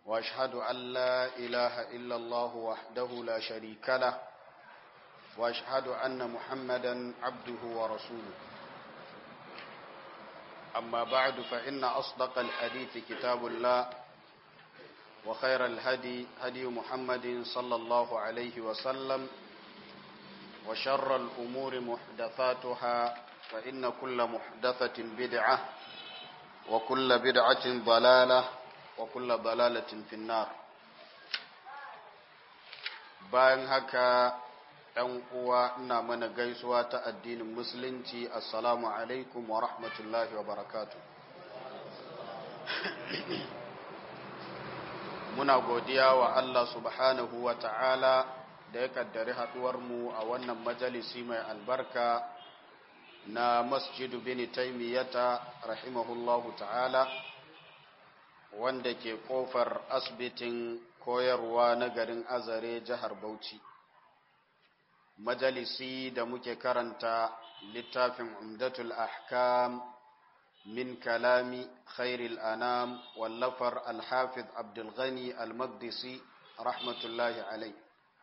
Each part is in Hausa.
واشهد ان لا اله الا الله وحده لا شريك له واشهد ان محمدا عبده ورسوله اما بعد فان اصدق الحديث كتاب الله وخير الهدي هدي محمد صلى الله عليه وسلم وشر الامور محدثاتها فان كل محدثه بدعه وكل بدعه ضلاله وكل ضلالة في النار bayan haka ɗan uwa ina mana gaisuwa ta addinin musulunci assalamu alaikum wa rahmatullahi wa barakatu muna godiya wa Allah subhanahu wa ta'ala da ya kaddari mu a wannan majalisi mai albarka na masjidu bin taimiyata rahimahullahu ta'ala wanda ke kofar asibitin koyarwa na garin azare jihar bauchi majalisi da muke karanta littafin umdatul ahkam min kalami khairil anam wallafar alhafiz abdulghani almaqdisi rahmatullahi alai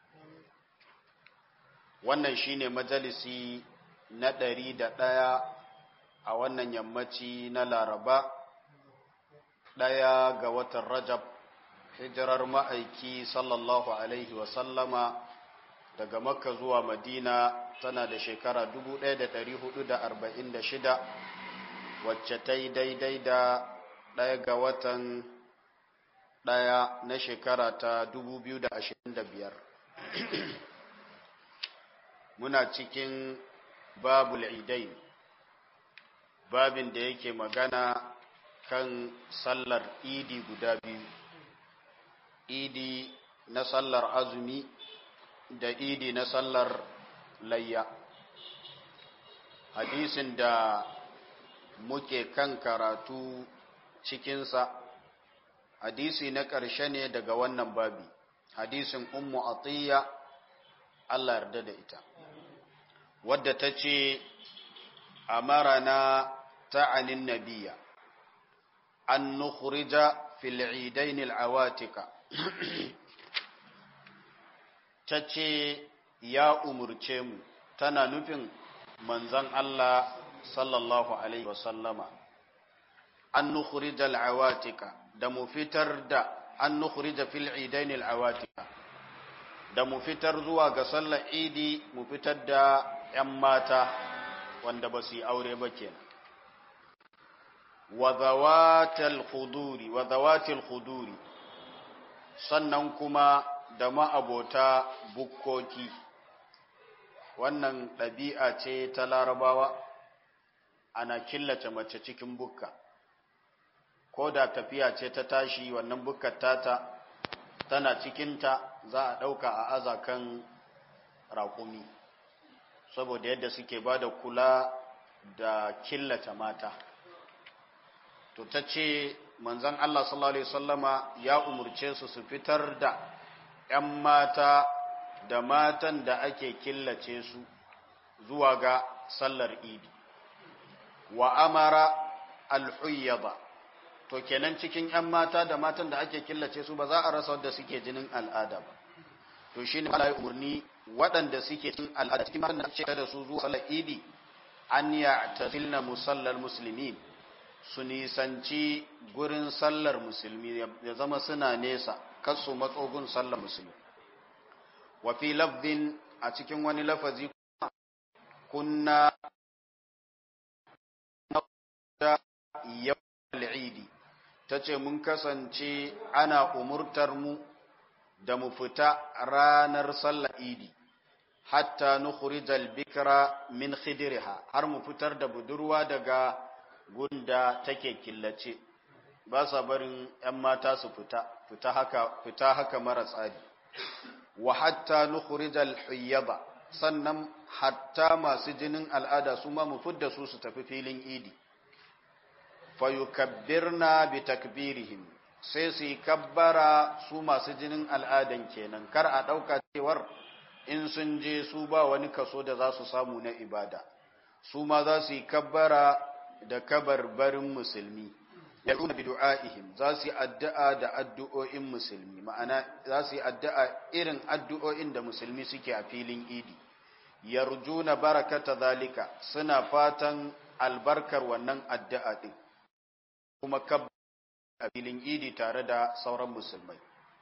wannan shine majalisi na ɗari da ɗaya a wannan yammaci na laraba ɗaya ga watan Rajab, hijirar ma'aiki sallallahu Alaihi wasallama daga Makka zuwa Madina tana da shekara 1446 wacce ta yi daidai da ɗaya ga watan ɗaya na shekara ta 2025. Muna cikin babul idai, babin da yake magana kan sallar idi guda biyu idi na sallar azumi da idi na sallar layya hadisin da muke kan karatu cikinsa hadisi na ƙarshe ne daga wannan babi hadisin ummu atiyya Allah yarda da ita wadda ta ce amarana ta'anin nabiya أن نخرج في العيدين العواتق tace ya umurce mu tana nufin manzon Allah sallallahu alaihi wasallama an nukhrija al-awatika da mu fitar da an nukhrija fil idain al-awatika da mu fitar zuwa ga sallar idi mu fitar da ƴan mata wanda ba su yi aure ba kenan wa zawatil khuduri wa zawatil khuduri sannan kuma da ma'abota bukkoki wannan ɗabi'a ce ta larabawa ana killace mace cikin bukka ko da tafiya ce ta tashi wannan bukkar tata tana cikinta za a ɗauka a azakan raƙumi saboda yadda suke ba da kula da killace mata to ta ce manzan Allah sallallahu Alaihi wasallama ya umurce su su fitar da ‘yan mata da matan da ake killace su zuwa ga sallar idi wa amara alhuyyaba to kenan cikin ‘yan mata da matan da ake killace su ba za a rasa wadda suke jinin al'ada ba to shi ne Allah ya umarni waɗanda suke cin al'ada cikin matan da ake da su zuwa sallar idi an ya tafilna musallar musulmin su nisanci gurin sallar musulmi ya zama suna nesa kasu matsogun sallar musulmi wafi lafzin a cikin wani lafazi kunna da yawon idi ta ce mun kasance ana umurtar mu da mu fita ranar sallar idi hatta nukhrijal bikra min khidriha har mu fitar da budurwa daga gunda take killace ba sa barin 'yan mata su fita fita haka fita haka mara tsari wa hatta nukhrijal huyyaba sannan hatta masu jinin al'ada su ma mu fidda su su tafi filin idi fayukabbirna bi takbirihim sai su yi kabbara su masu jinin al'adan kenan kar a ɗauka cewar in sun je su ba wani kaso da za su samu na ibada su ma za su yi kabbara da kabarbarin musulmi yad'una bi du'aihim za su yi addu'a da addu'o'in musulmi ma'ana za su yi addu'a irin addu'o'in da musulmi suke a filin idi yarjuna barakata zalika suna fatan albarkar wannan addu'a din kuma kab a filin idi tare da sauran musulmai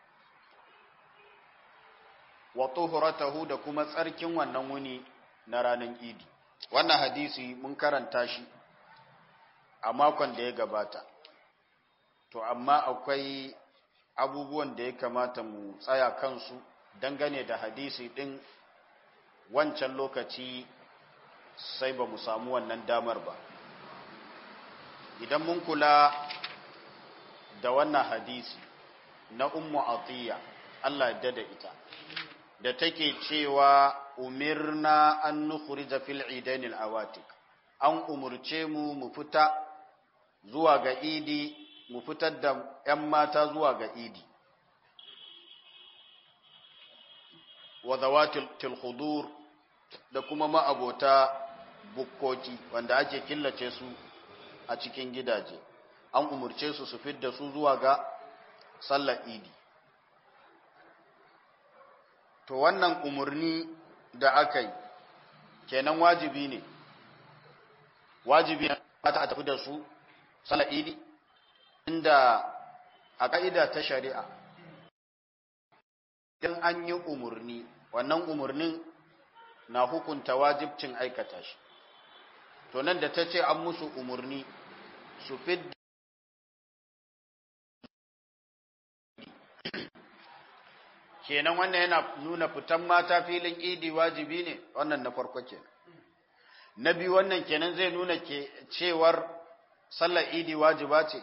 wa tuhuratahu da kuma tsarkin wannan wuni na ranar idi wannan hadisi mun karanta shi a makon da ya gabata to amma akwai abubuwan da ya kamata mu tsaya kansu dangane da hadisi din wancan lokaci sai ba mu samu wannan damar ba idan mun kula da wannan hadisi na ummu atiya Allah ya da ita da take cewa umirna an nukhrija fil idain al awatik an umurce mu mu fita zuwa ga idi mu fitar da ƴan mata zuwa ga idi wa zawatil khudur da kuma ma'abota bukkoki wanda ake killace su a cikin gidaje an umurce su su fidda su zuwa ga sallar idi to wannan umurni da aka yi kenan wajibi ne wajibi ne mata a tafi da su sallar idi inda a ka'ida ta shari'a in an yi umurni wannan umurnin na hukunta wajibcin aikata shi to nan da ta ce an musu umurni su fidda kenan wannan yana nuna fitan mata filin idi wajibi ne wannan na farko kenan na biyu wannan kenan zai nuna ke cewar sallar idi wajiba ce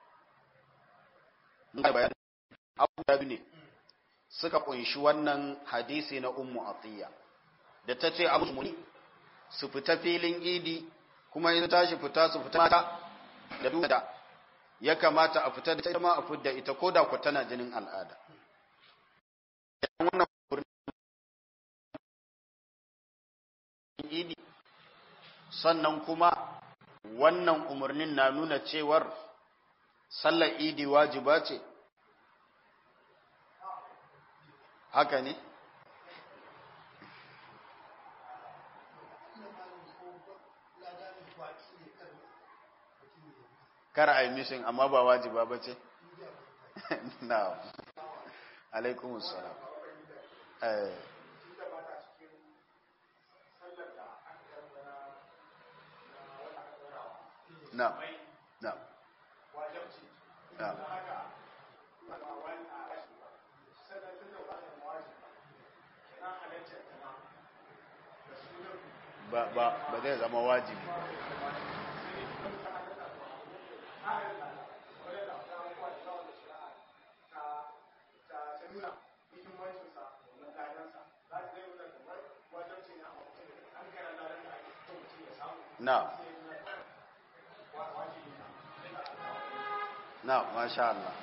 abu ne suka kunshi wannan hadisi na ummu atiya da ta ce abu muni su fita filin idi kuma in tashi fita su fita mata da duk da ya kamata a fita da ita ma a fidda ita ko da ku tana jinin al'ada wannan idi sannan kuma wannan umarnin na nuna cewar sallar idi wajiba ce haka ne kar a yi mishin amma ba wajiba ba ce na alaikumus salam na na na ba ba ba zai zama wajibi na na masha Allah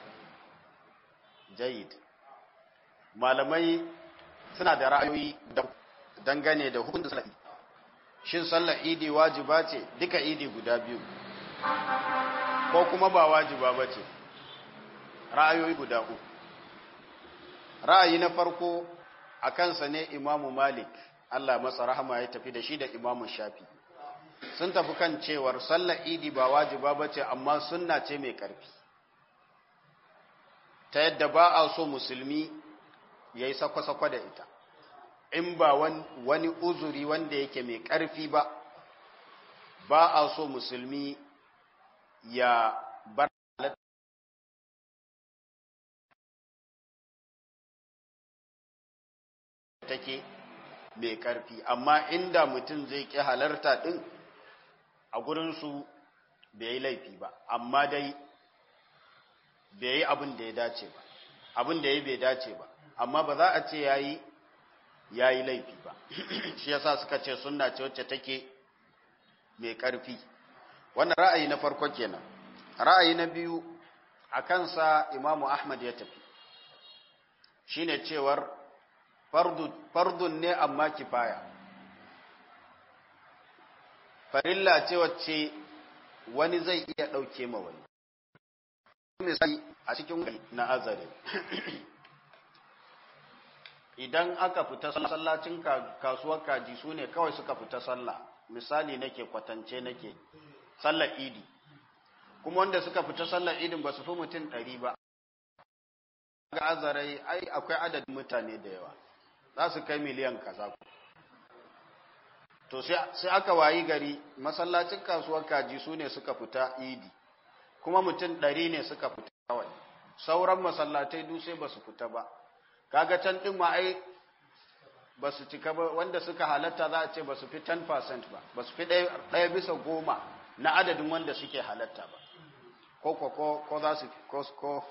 jayid malamai suna da ra'ayoyi dangane da hukuncin sallar shin sallar idi wajiba ce duka idi guda biyu ko kuma ba wajiba ba ce ra'ayoyi guda uku ra'ayi na farko a kansa ne imamu malik Allah masa rahama ya tafi da shi da imamu shafi sun tafi kan cewar sallar idi ba wajiba ba ce amma sunna ce mai ƙarfi ta yadda ba a so musulmi ya yi sakwa-sakwa da ita in ba wani uzuri wanda yake mai ƙarfi ba ba a so musulmi ya bar take mai ƙarfi amma inda mutum zai ƙi halarta ɗin a gurinsu bai yi laifi ba amma dai bai yi abin da ya dace ba abin da ya bai dace ba amma ba za a ce ya yi ya yi laifi ba shi yasa suka ce sunna ce wacce take mai ƙarfi wannan ra'ayi na farko kenan ra'ayi na biyu a kansa imamu ahmad ya tafi shine cewar fardun ne amma kifaya farilla ce wacce wani zai iya ɗauke ma wani misali a cikin na azare idan aka fita sallacin kasuwar kaji su ne kawai suka fita sallah misali nake kwatance nake sallar idi kuma wanda suka fita sallar idin ba su fi mutum ɗari ba ga azarai ai akwai adadin mutane da yawa za su kai miliyan kaza to sai aka wayi gari masallacin kasuwar kaji su ne suka fita idi kuma mutum ɗari ne suka fita kawai sauran masallatai duk sai ba su fita ba kaga can ɗin ma ai ba su cika ba wanda suka halatta za a ce ba su fi 10% ba ba su fi ɗaya bisa goma na adadin wanda suke halatta ba ko ko ko ko za su ko ko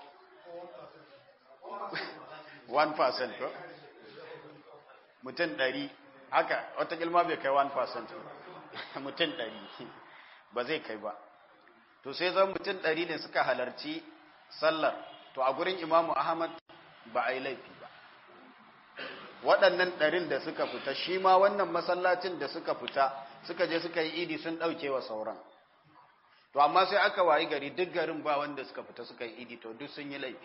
1% ko mutum ɗari haka wata gilma bai kai 1% mutum ɗari ba zai kai ba to sai zan mutum ɗari ne suka halarci sallar to a gurin imamu ahmad ba a yi laifi ba waɗannan ɗarin da suka fita shi ma wannan masallacin da suka fita suka je suka yi idi sun ɗauke wa sauran to amma sai aka wayi gari duk garin ba wanda suka fita suka yi idi to duk sun yi laifi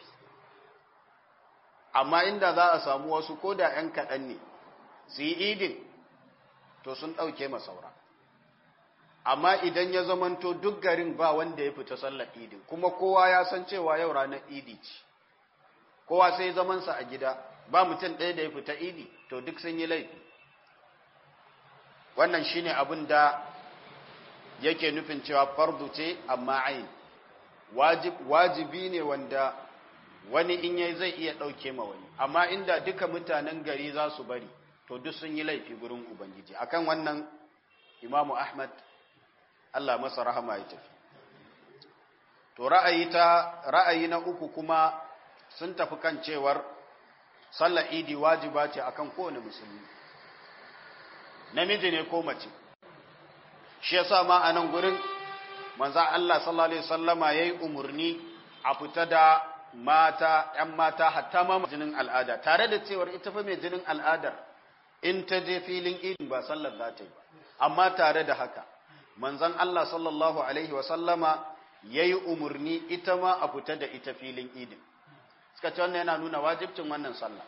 amma inda za a samu wasu ko da ‘yan kaɗan ne su yi idin to sun ɗauke ma sauran amma idan ya zamanto duk garin ba wanda ya fita sallar idin kuma kowa ya san cewa yau ranar idi ce kowa sai zamansa a gida ba mutum ɗaya da ya fita idi to duk sun yi laifi wannan shine abin da yake nufin cewa fardu ce amma ayin wajibi ne wanda wani in yayi zai iya ɗauke ma wani amma inda duka mutanen gari za su bari to duk sun yi laifi gurin ubangiji akan wannan imamu ahmad Allah masa rahama ya tafi to ra'ayi ta ra'ayi na uku kuma sun tafi kan cewar sallar idi wajiba ce akan kowane musulmi namiji ne ko mace shi yasa ma a nan gurin manzo Allah sallallahu alaihi wasallama yayi umurni a fita da mata ƴan mata hatta ma jinin al'ada tare da cewar ita fa mai jinin al'adar in ta je filin idin ba sallar za ta yi ba amma tare da haka manzon Allah sallallahu alaihi wasallama yayi umurni ita ma a fita da ita filin idin suka ce wannan yana nuna wajibcin wannan sallah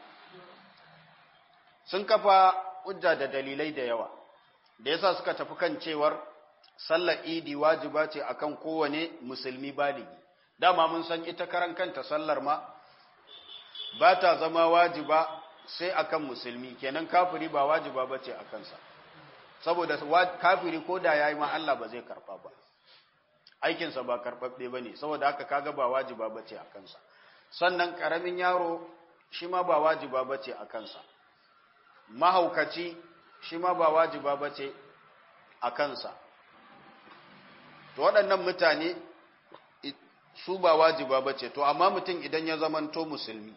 sun kafa hujja da dalilai da yawa da yasa suka tafi kan cewar sallar idi wajiba ce akan kowane musulmi baligi dama mun san ita karan kanta sallar ma ba ta zama wajiba sai akan musulmi kenan kafiri ba wajiba bace akan sa saboda kafiri ko da yayi ma Allah ba zai karba ba aikinsa ba karbabbe bane saboda haka kaga ba wajiba bace akan sa sannan ƙaramin yaro shi ma ba wajiba ba ce a kansa mahaukaci shi ma ba wajiba ba ce a kansa to waɗannan mutane su ba wajiba ba ce to amma mutum idan ya zamanto musulmi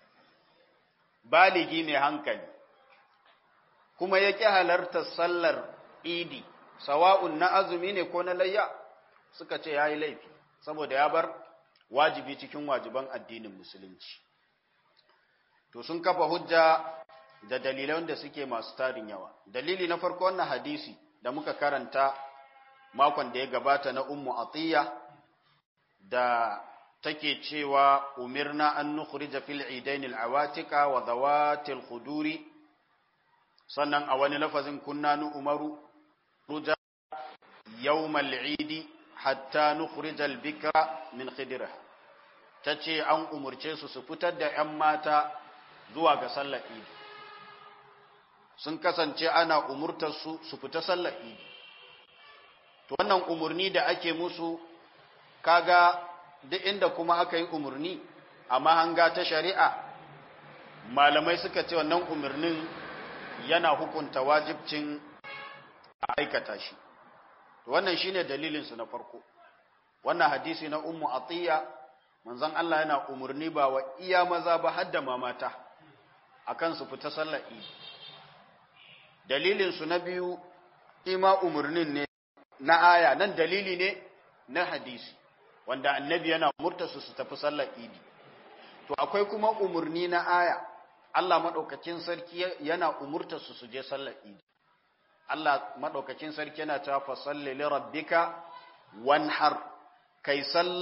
baligi mai hankali kuma ya ƙi halartar sallar idi sawa'un na azumi ne ko na layya suka ce ya yi laifi saboda ya bar wajibi cikin wajiban addinin musulunci to sun kafa hujja da dalilai wanda suke masu tarin yawa dalili na farko wannan hadisi da muka karanta makon da ya gabata na ummu atiya da take cewa umirna an nukhrija fil idain al awatika wa dhawatil khuduri sannan a wani lafazin kunna nu umaru ruja yawmal idi hatta nukhrija al bikra min khidra tace an umurce su su fitar da ƴan mata zuwa ga sallar idi sun kasance ana umurtar su su fita sallar idi to wannan umurni da ake musu kaga duk inda kuma aka yi umurni amma hanga ta shari'a malamai suka ce wannan umurnin yana hukunta wajibcin aikata shi to wannan shine dalilin su na farko wannan hadisi na ummu atiya manzon Allah yana umurni ba wa iya maza ba hadda mamata akan su fita sallar idi dalilin su na biyu ima umurnin ne na aya nan dalili ne na hadisi wanda annabi yana umurta su su tafi sallar idi to akwai kuma umurni na aya Allah madaukakin sarki yana umurta su su je sallar idi Allah madaukakin sarki yana cewa fa salli li rabbika wanhar kai salla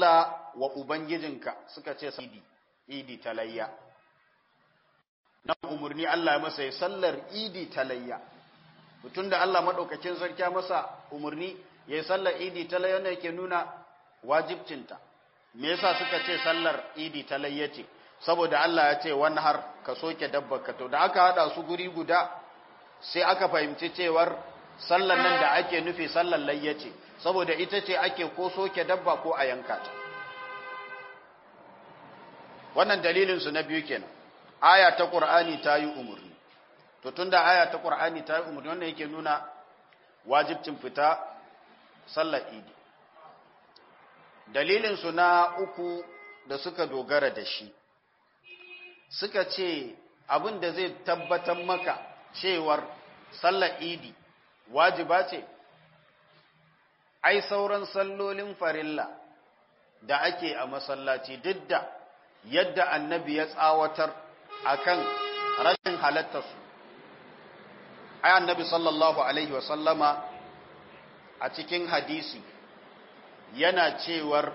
wa ubangijinka suka ce idi idi talayya na umarni Allah masa ya sallar idi talayya mutum da Allah maɗaukakin sarki masa umarni ya yi sallar idi talayya ne yake nuna wajibcinta me yasa suka ce sallar idi talayya ce saboda Allah ya ce wani har ka soke dabba ka to da aka hada su guri guda sai aka fahimci cewar sallar nan da ake nufi sallar layya ce saboda ita ce ake ko soke dabba ko a yanka ta wannan dalilinsu na biyu kenan aya ta qur'ani ta yi umurni to tunda aya ta qur'ani ta yi umurni wannan yake nuna wajibcin fita sallar idi dalilinsu na uku da suka dogara da shi suka ce abin da zai tabbatar maka cewar sallar idi wajiba ce ai sauran sallolin farilla da ake a masallaci duk da yadda annabi ya tsawatar akan rashin halattarsu ai annabi sallallahu alaihi wasallama a cikin hadisi yana cewar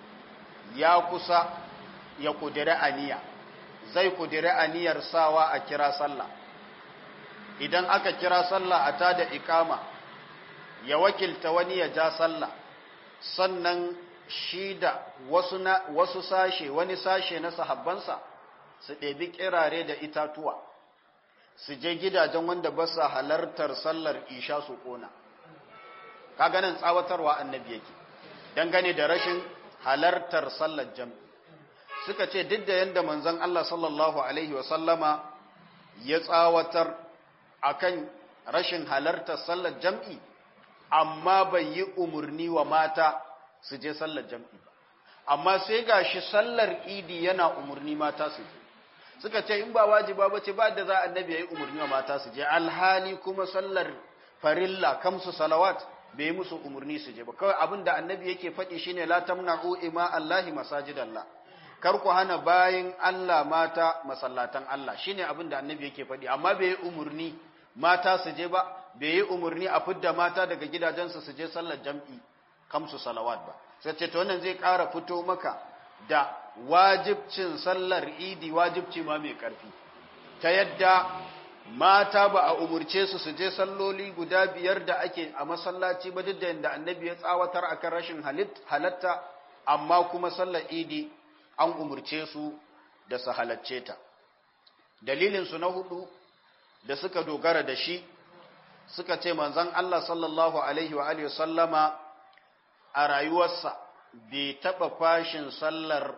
ya kusa ya kudiri aniya zai kudiri aniyar sawa a kira sallah idan aka kira sallah a tada ikama ya wakilta wani ya ja sallah sannan shi da wasu, na, wasu sashe wani sashe na sahabbansa su ɗebi kirare da itatuwa su je gidajen wanda ba sa halartar sallar isha su ƙona kaganan tsawatarwa annabi yake dangane da rashin halartar sallar jam'i suka ce duk da yadda manzon Allah sallallahu alaihi wasallama ya tsawatar akan rashin halartar sallar jam'i amma bai yi umarni wa mata su je sallar jam'i ba amma sai gashi sallar idi yana umarni mata su je suka ce in ba wajiba ba ce ba da za annabi ya yi umarni wa mata su je alhali kuma sallar farilla kamsu salawat bai yi musu umarni su je ba kawai abin da annabi yake faɗi shine la tamna'u ima Allahi masajidallah kar ku hana bayin Allah mata masallatan Allah shine abin da annabi yake faɗi amma bai yi umarni mata su je ba bai yi umarni a fidda mata daga gidajensu su je sallar jam'i kamsu salawat ba sai ce to wannan zai ƙara fito maka da wajibcin sallar idi wajibci ma mai ƙarfi ta yadda mata ba a umurce su su je salloli guda biyar da ake a masallaci ba duk da yadda annabi ya tsawatar akan rashin halatta amma kuma sallar idi an umurce su da su halacce ta dalilinsu na hudu da suka dogara da shi suka ce manzon Allah sallallahu alaihi wa alihi sallama a rayuwarsa bai taɓa fashin sallar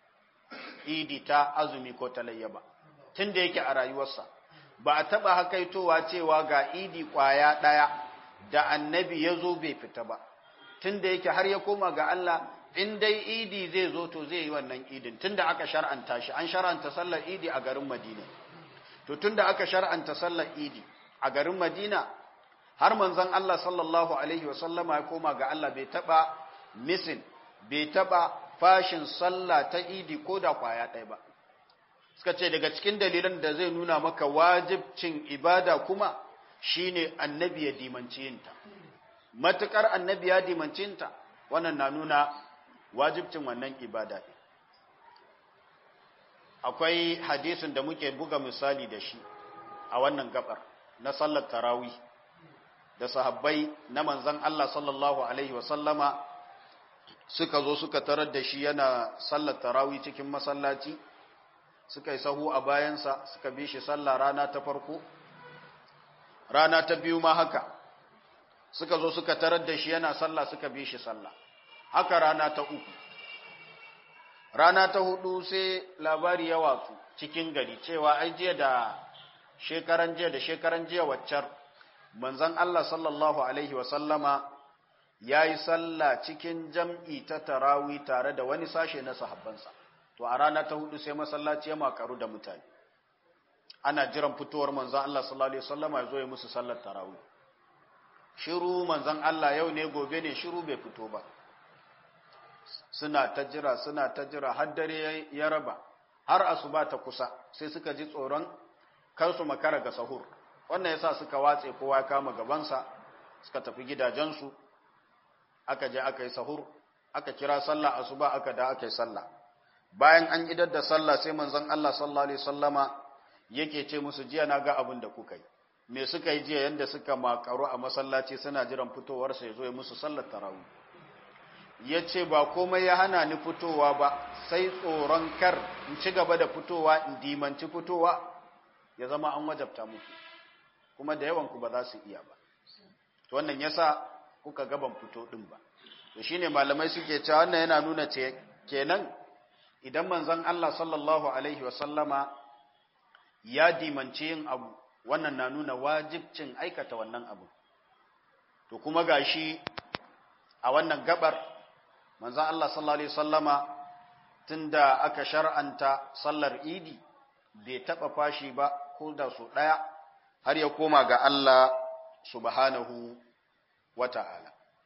idi ta azumi ko talayya ba tun da yake a rayuwarsa ba a taɓa hakaitowa cewa ga idi ƙwaya ɗaya da annabi ya zo bai fita ba tun da yake har ya koma ga Allah in dai idi zai zo to zai yi wannan idin tun da aka shar'anta shi an shar'anta sallar idi a garin madina to tun da aka shar'anta sallar idi a garin madina har manzon Allah sallallahu alaihi wa sallama ya koma ga Allah bai taɓa misin bai taɓa fashin sallah ta idi ko da ƙwaya ɗaya ba suka ce daga cikin dalilan da zai nuna maka wajibcin ibada kuma shine annabi ya dimanci yinta matukar annabi ya dimanci yinta wannan na nuna wajibcin wannan ibada akwai hadisin da muke buga misali da shi a wannan gabar na sallar tarawi da sahabbai na manzon Allah sallallahu alaihi wasallama suka zo suka tarar da shi yana sallar tarawi cikin masallaci suka yi sahu a bayansa suka bi shi sallah rana ta farko rana ta biyu ma haka suka zo suka tarar da shi yana sallah suka bi shi sallah haka rana ta uku rana ta hudu sai labari ya watsu cikin gari cewa ai jiya da shekaran jiya da shekaran jiya waccar manzon Allah sallallahu alaihi wa sallama yayi sallah cikin jam'i ta tarawi tare da wani sashe na sahabbansa to a rana ta hudu sai masallaci ya makaru da mutane ana jiran fitowar manzon Allah sallallahu alaihi wasallama ya zo ya musu sallar tarawih shiru manzon Allah yau ne gobe ne shiru bai fito ba suna ta jira suna ta jira har dare ya raba har asuba ta kusa sai suka ji tsoron kar su makara ga sahur wannan yasa suka watse kowa ya kama gabansa suka tafi gidajensu aka je aka yi sahur aka kira sallah asuba aka da aka yi sallah bayan an idar da sallah sai manzon Allah sallallahu alaihi wasallama yake ce musu jiya na ga abin da kuka yi me suka yi jiya yanda suka makaru a masallaci suna jiran fitowar sa yazo ya musu sallar tarawih yace ba komai ya hana ni fitowa ba sai tsoron kar in ci gaba da fitowa in dimanci fitowa ya zama an wajabta muku kuma da yawan ku ba za su iya ba to wannan yasa kuka gaban fito din ba to shine malamai suke cewa wannan yana nuna ce kenan idan manzon Allah sallallahu alaihi wasallama ya dimanci yin abu wannan na nuna wajibcin aikata wannan abu to kuma gashi a wannan gabar manzon Allah sallallahu alaihi wasallama tunda aka shar'anta sallar idi bai taba fashi ba ko da su daya har ya koma ga Allah subhanahu wata'ala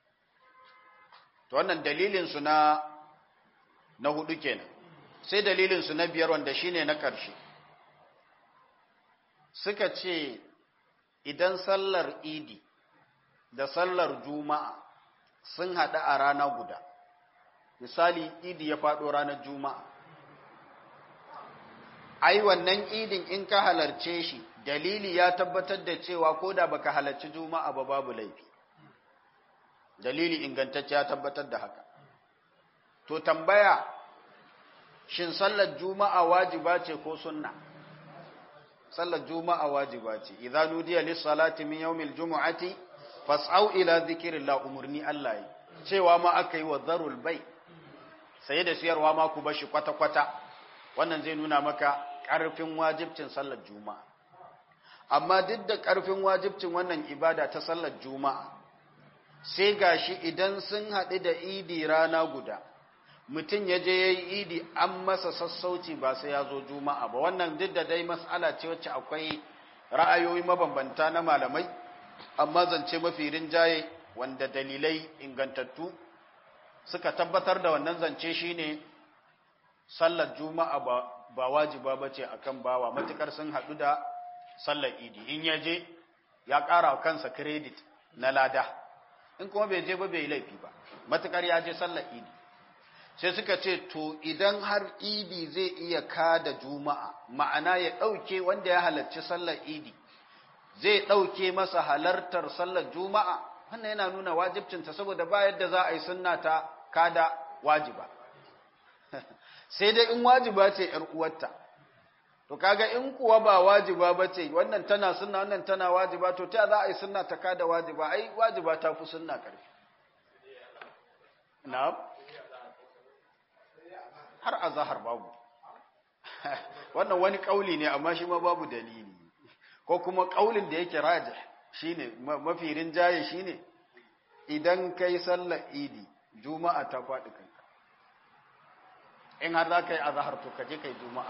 to wannan dalilin su na na hudu kenan sai dalilin su na biyar wanda shine na ƙarshe suka ce idan sallar idi da sallar juma'a sun haɗu a rana guda misali idi ya faɗo ranar juma'a ai wannan idin in ka halarce shi dalili ya tabbatar da cewa ko da baka halarci juma'a ba babu laifi dalili ingantacce ya tabbatar da haka to tambaya shin sallar juma'a wajiba ce ko sunna sallar juma'a wajiba ce idza nudiya lis salati min yawmil jumu'ati fas'au ila dhikrillah umurni Allah yi cewa ma aka yi wa zarul bai sai da siyarwa ma ku bashi kwata kwata wannan zai nuna maka karfin wajibcin sallar juma'a amma duk da karfin wajibcin wannan ibada ta sallar juma'a sai gashi idan sun haɗu da idi rana guda mutum ya je ya yi idi an masa sassauci ba sai ya zo juma'a ba wannan duk da dai mas'ala ce wacce akwai ra'ayoyi mabambanta na malamai amma zance mafi rinjaye wanda dalilai ingantattu suka tabbatar da wannan zance shine sallar juma'a ba, ba wajiba ba ce akan bawa matukar sun haɗu da sallar idi in ya je ya ƙara kansa kiredit na lada in kuma bai je ba bai laifi ba matukar ya je sallar idi sai suka ce to idan har idi zai iya kada juma'a ma'ana ya ɗauke wanda ya halarci sallar idi zai ɗauke masa halartar sallar juma'a wannan yana nuna wajibcinta saboda ba yadda za a yi sunna ta kada wajiba sai dai in wajiba ce ‘yar uwarta to kaga in kuwa ba wajiba ba ce wannan tana sunna wannan tana wajiba to ta za a yi sunna ta kada wajiba ai wajiba ta fi sunna ƙarfi na'am har a zahar babu wannan wani kauli ne amma shi ma babu dalili ko kuma kaulin da yake raji shine mafi rinjaye shine idan kai sallar idi juma'a ta faɗi kanka in har za ka yi azahar to ka je ka yi juma'a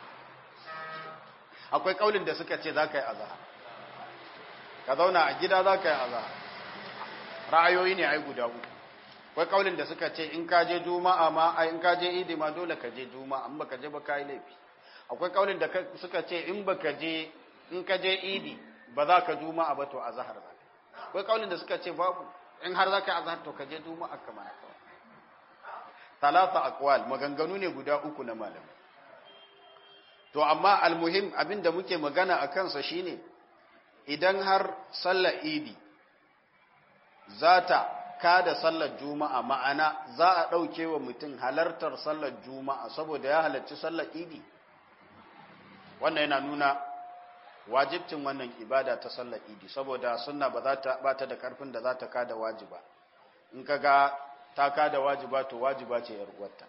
akwai kaulin da suka ce za ka yi azahar ka zauna a gida za ka yi azahar ra'ayoyi ne ai guda uku akwai kaulin da suka ce in ka je juma'a ma a in ka je idi ma dole ka je juma'a in baka je ba ka yi laifi akwai kaulin da suka ce in baka je in ka je idi ba za ka juma'a ba to azhar za ka akwai kaulin da suka ce babu in har za ka azhar to ka je juma'a kama ya kawai talata aqwal maganganu ne guda uku na malamai to amma almuhim abinda muke magana a kansa shine idan har sallar idi za ta kada sallar juma'a ma'ana za a ɗauke wa mutum halartar sallar juma'a saboda ya halarci sallar idi wannan yana nuna wajibcin wannan ibada ta sallar idi saboda sunna ba za ta ba ta da karfin da za ta kada wajiba in ka ga ta kada wajiba to wajiba ce yar uwarta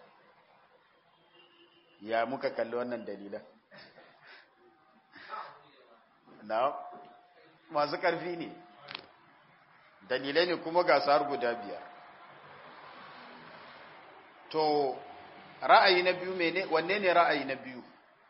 ya muka kalli wannan dalilan na masu karfi ne dalilai ne kuma gasar guda biyar to ra'ayi na biyu mene wanne ne ra'ayi na biyu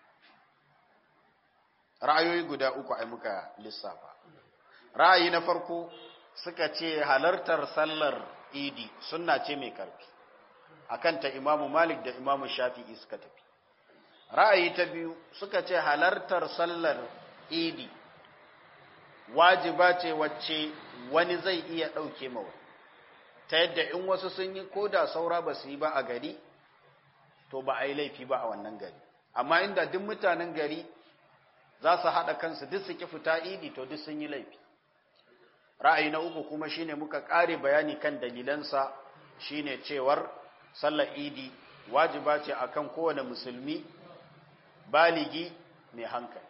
ra'ayoyi guda uku ai muka lissafa ra'ayi na farko suka ce halartar sallar idi sunna ce mai karfi akan ta imamu malik da imamu shafi'i suka tafi ra'ayi ta biyu suka ce halartar sallar idi wajiba ce wacce wani zai iya ɗauke mawa ta yadda in wasu sun yi ko da saura ba su yi ba a gari to ba a yi laifi ba a wannan gari amma inda duk mutanen gari za su haɗa kansu duk su ki fita idi to duk sun yi laifi ra'ayi na uku kuma shine muka ƙare bayani kan dalilansa shine cewar sallar idi wajiba ce akan kowane musulmi baligi mai hankali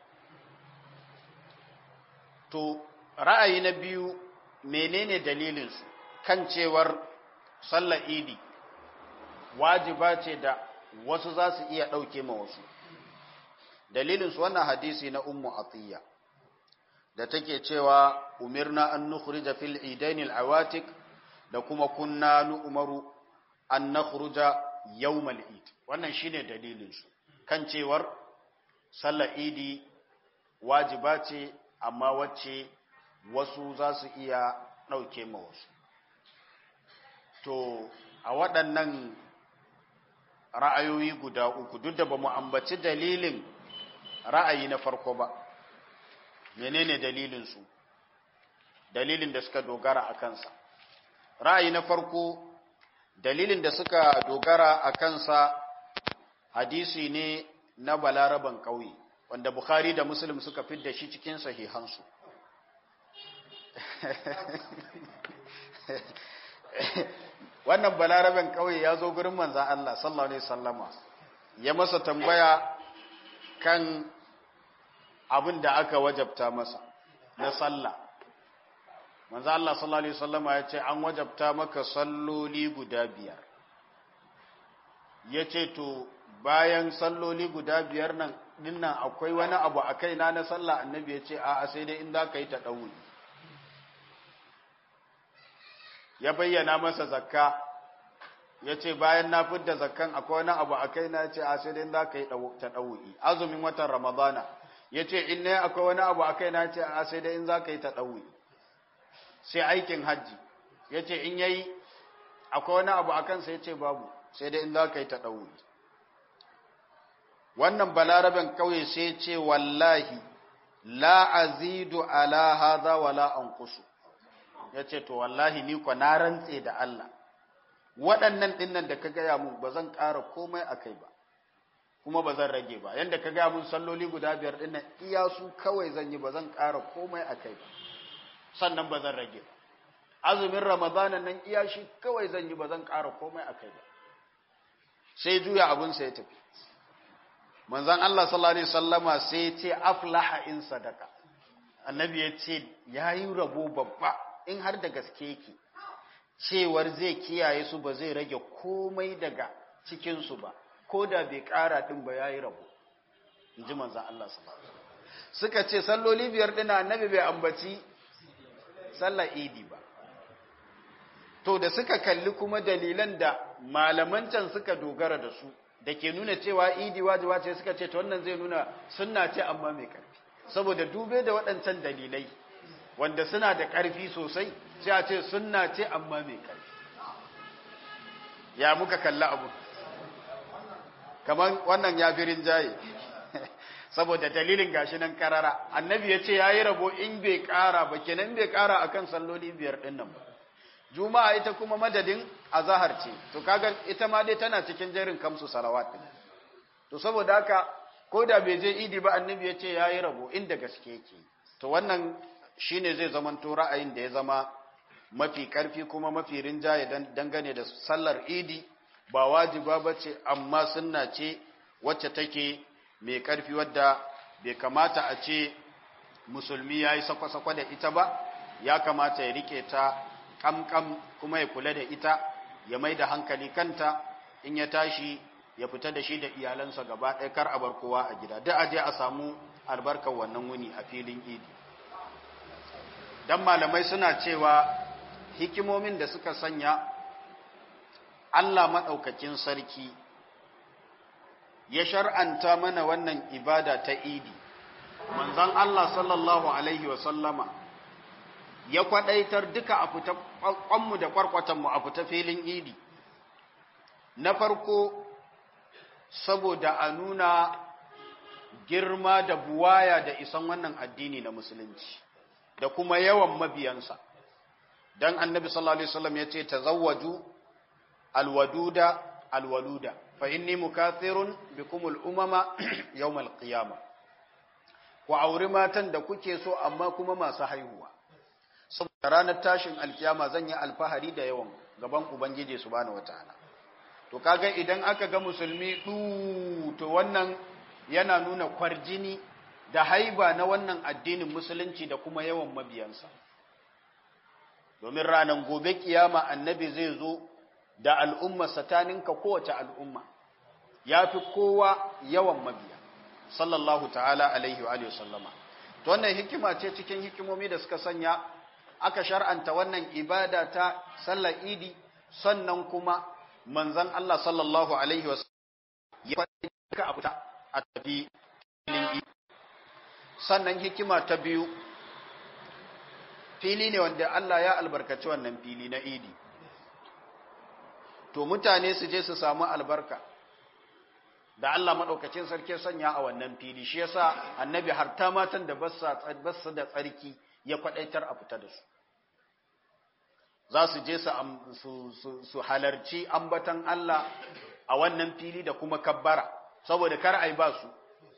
to ra'ayi na biyu menene dalilinsu kan cewar sallar idi wajiba ce da wasu za su iya ɗauke ma wasu dalilinsu wannan hadisi na ummu atiyya da take cewa umirna an nukhrija fil idainil awatik da kuma kunna nu'maru an nakhruja yawmal id wannan shine dalilinsu kan cewar sallar idi wajiba ce amma wacce wasu za su iya ɗauke ma wasu to a waɗannan ra'ayoyi guda uku duk da ba mu ambaci dalilin ra'ayi na farko ba menene dalilinsu dalilin da suka dogara a kansa ra'ayi na farko dalilin da suka dogara a kansa hadisi ne na balaraban ƙauye wanda bukhari da muslim suka fidda shi cikin sahihansu wannan balaraben ƙauye ya zo gurin manzan Allah sallallahu alaihi sallama ya masa tambaya kan abin da aka wajabta masa na sallah manzan Allah sallallahu alaihi sallama ya ce an wajabta maka salloli guda biyar ya ce to bayan salloli guda biyar nan dinnan akwai wani abu a kaina na sallah annabi ya ce a'a sai dai in za ka yi ta ɗauri ya bayyana masa zakka ya ce bayan na fidda zakkan akwai wani abu a kaina ya ce a sai dai in za ka yi ta ɗauri azumin watan ramadana ya ce in ne akwai wani abu a kaina ya ce a sai dai in za ka yi ta ɗauri sai aikin hajji ya ce in yayi akwai wani abu a kansa ya ce babu sai dai in za ka yi ta ɗauri wannan balaraben kauye sai ce wallahi la azidu ala hadha wala anqusu yace to wallahi ni ko na rantse da Allah waɗannan dinnan da ka gaya mun ba zan ƙara komai akai ba kuma ba zan rage ba yanda ka gaya mun salloli guda biyar dinnan iya su kawai zan yi ba zan ƙara komai akai ba sannan ba zan rage ba azumin ramadana nan iya shi kawai zan yi ba zan ƙara komai akai ba sai juya abun sa ya tafi manzan Allah sallallahu Alaihi sallama sai ce aflaha in sadaka annabi ya ce ya yi rabo babba in har da gaske yake cewar zai kiyaye su ba zai rage komai daga cikinsu ba ko da bai ƙara ɗin ba ya yi rabo in ji manzan Allah sallallahu suka ce salloli biyar ɗina annabi bai ambaci sallar idi ba to da suka kalli kuma dalilan da malaman can suka dogara da su da ke nuna cewa idi wajiba ce suka ce ta wannan zai nuna sunna ce amma mai ƙarfi saboda dube da waɗancan dalilai wanda suna da ƙarfi sosai sai a ce sunna ce amma mai ƙarfi ya muka kalla abu kamar wannan ya fi rinjaye saboda dalilin gashi nan karara annabi ya ce ya yi rabo in bai ƙara ba kenan bai ƙara akan salloli biyar ɗin nan ba juma'a ita kuma madadin azahar ce to kaga ita ma dai tana cikin jerin kamsu salawat din to saboda haka ko da bai je idi ba annabi ya ce yayi rabo inda gaske yake to wannan shine zai zaman to ra'ayin da ya zama mafi karfi kuma mafi rinjaye dangane da sallar idi ba wajiba bace amma sunna ce wacce take mai karfi wadda bai kamata a ce musulmi yayi sakwa-sakwa da ita ba ya kamata ya rike ta kamkam kuma ya kula da ita ya mai da hankali kanta in ya tashi ya fita da shi da iyalansa gaba ɗaya kar a bar kowa a gida da aje a samu albarkar wannan wuni a filin idi dan malamai suna cewa hikimomin da suka sanya Allah maɗaukakin sarki ya shar'anta mana wannan ibada ta idi manzon Allah sallallahu alaihi wa sallama ya kwadaitar duka a fita kwanmu da kwarkwatanmu a fita filin idi na farko saboda a nuna girma da buwaya da isan wannan addini na musulunci da kuma yawan mabiyansa dan annabi sallallahu alaihi wasallam yace tazawwaju alwaduda alwaluda fa inni mukathirun bikum al-umama yawm al-qiyamah ku auri matan da kuke so amma kuma masu haihuwa saboda ranar tashin alkiyama zan yi alfahari da yawan gaban ubangiji subhanahu wataala to kaga idan aka ga musulmi du to wannan yana nuna kwarjini da haiba na wannan addinin musulunci da kuma yawan mabiyansa domin ranar gobe kiyama annabi zai zo da al'umma sataninka kowace al'umma ya fi kowa yawan mabiya sallallahu ta'ala alaihi wa sallama to wannan hikima ce cikin hikimomi da suka sanya aka shar'anta wannan ibada ta sallar idi sannan kuma manzon Allah sallallahu alaihi wa ya faɗi ka a fita a tafi filin idi sannan hikima ta biyu fili ne wanda Allah ya albarkaci wannan fili na idi to mutane su je su samu albarka da Allah maɗaukacin sarki sanya a wannan fili shi yasa annabi har ta matan da basu da tsarki ya kwadaitar a fita da su za su je su halarci ambatan Allah a wannan fili da kuma kabbara saboda kar ai ba su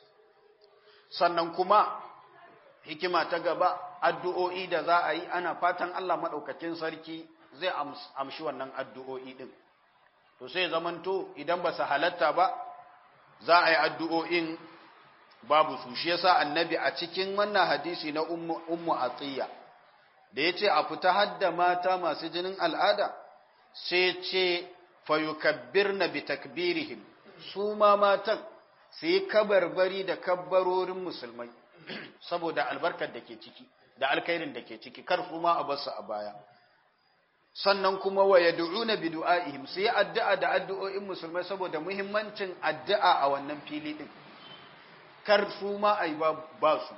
sannan kuma hikima ta gaba addu'o'i da za a yi ana fatan Allah maɗaukacin sarki zai amshi wannan addu'o'i ɗin to sai zamanto idan ba su halatta ba za a yi addu'o'in babu su shi yasa annabi a cikin wannan hadisi na ummu atiyya da ya ce a fita hadda mata masu jinin al'ada sai ce fayukabbir na bi takbirihim su ma matan su yi kabarbari da kabbarorin musulmai saboda albarkar da ke ciki da alkairin da ke ciki kar su ma a basu a baya sannan kuma wa yad'una bi du'aihim sai addu'a da addu'o'in musulmai saboda muhimmancin addu'a a wannan fili din kar su ma ai ba su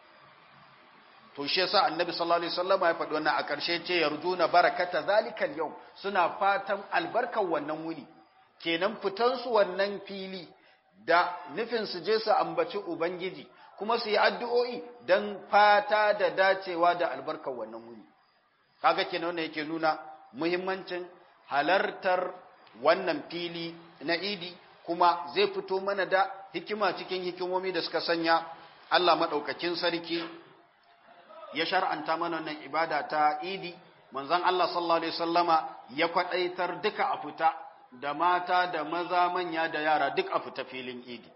to shi yasa annabi sallallahu alaihi wasallam ya faɗi wannan a ƙarshe ce yarjuna barakata zalikal yau suna fatan albarkar wannan wuni kenan fitan su wannan fili da nufin su je su ambaci ubangiji kuma su yi addu'o'i dan fata da dacewa da albarkar wannan wuni kaga kenan wannan yake nuna muhimmancin halartar wannan fili na idi kuma zai fito mana da hikima cikin hikimomi da suka sanya Allah madaukakin sarki ya shar'anta mana wannan ibada ta idi manzon Allah sallallahu alaihi wasallama ya kwadaitar duka a fita da mata da maza manya da yara duk a fita filin idi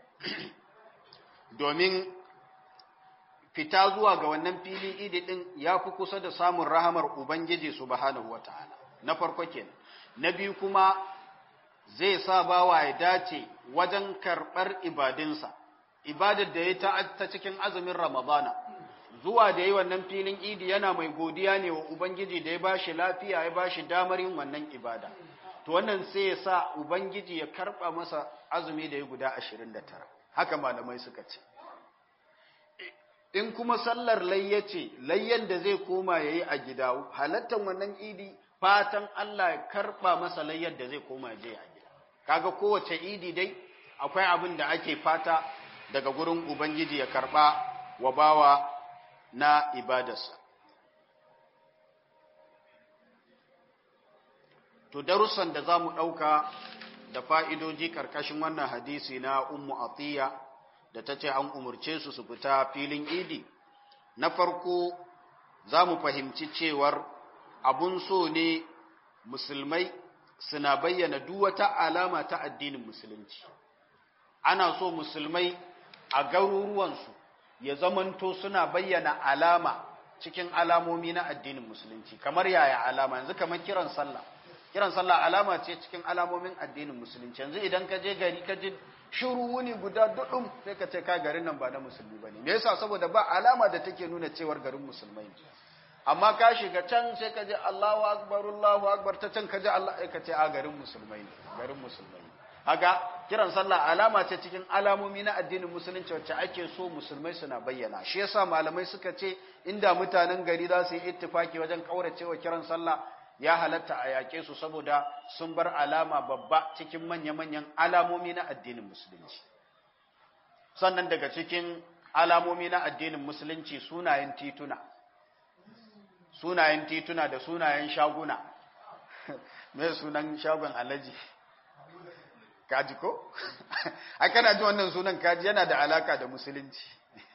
domin fita zuwa ga wannan fili idi din ya fi kusa da samun rahamar Ubangiji subhanahu ta'ala. na farko kenan na biyu kuma zai sa bawa ya dace wajen karɓar ibadinsa ibadar da ya ta cikin azumin ramadana zuwa da yi wannan filin idi yana mai godiya ne wa Ubangiji da ya ba shi lafiya ya ba shi damar yin wannan ibada to wannan sai ya sa Ubangiji ya karɓa masa azumi da ya guda ashirin da tara haka malamai suka ce in kuma sallar layya ce layyan da zai koma ya yi a gida halattar wannan idi fatan Allah ya karɓa masa layyar da zai koma ya je a gida kaga kowace idi dai akwai abin da ake fata daga gurin ubangiji ya karɓa wa bawa na ibadarsa to darussan da za mu ɗauka da fa'idoji ƙarƙashin wannan hadisi na ummu atiyya da ta ce an umarce su su fita filin idi na farko za mu fahimci cewar abun so ne musulmai suna bayyana wata alama ta addinin musulunci ana so musulmai a garuruwansu ya zamanto suna bayyana alama cikin alamomi na addinin musulunci kamar yaya alama yanzu kamar kiran sallah kiran sallah alama ce cikin alamomin addinin musulunci yanzu idan ka je gari ka ji shiru wuni guda dudum sai ka ce ka garin nan ba na musulmi bane me yasa saboda ba alama da take nuna cewar garin musulmai ne amma ka shiga can sai ka ji Allahu akbar Allahu akbar ta can ka ji Allah ka ce a garin musulmai ne garin musulmai haka kiran sallah alama ce cikin alamomi na addinin musulunci wacce ake so musulmai suna bayyana shi yasa malamai suka ce inda mutanen gari za su yi ittifaki wajen kauracewa kiran sallah ya halatta a yaƙe su saboda sun bar alama babba cikin manya-manyan alamomi na addinin musulunci sannan daga cikin alamomi na addinin musulunci sunayen tituna sunayen tituna da sunayen shaguna me sunan shagon alaji kaji ko a kana ji wannan sunan kaji yana da alaka da musulunci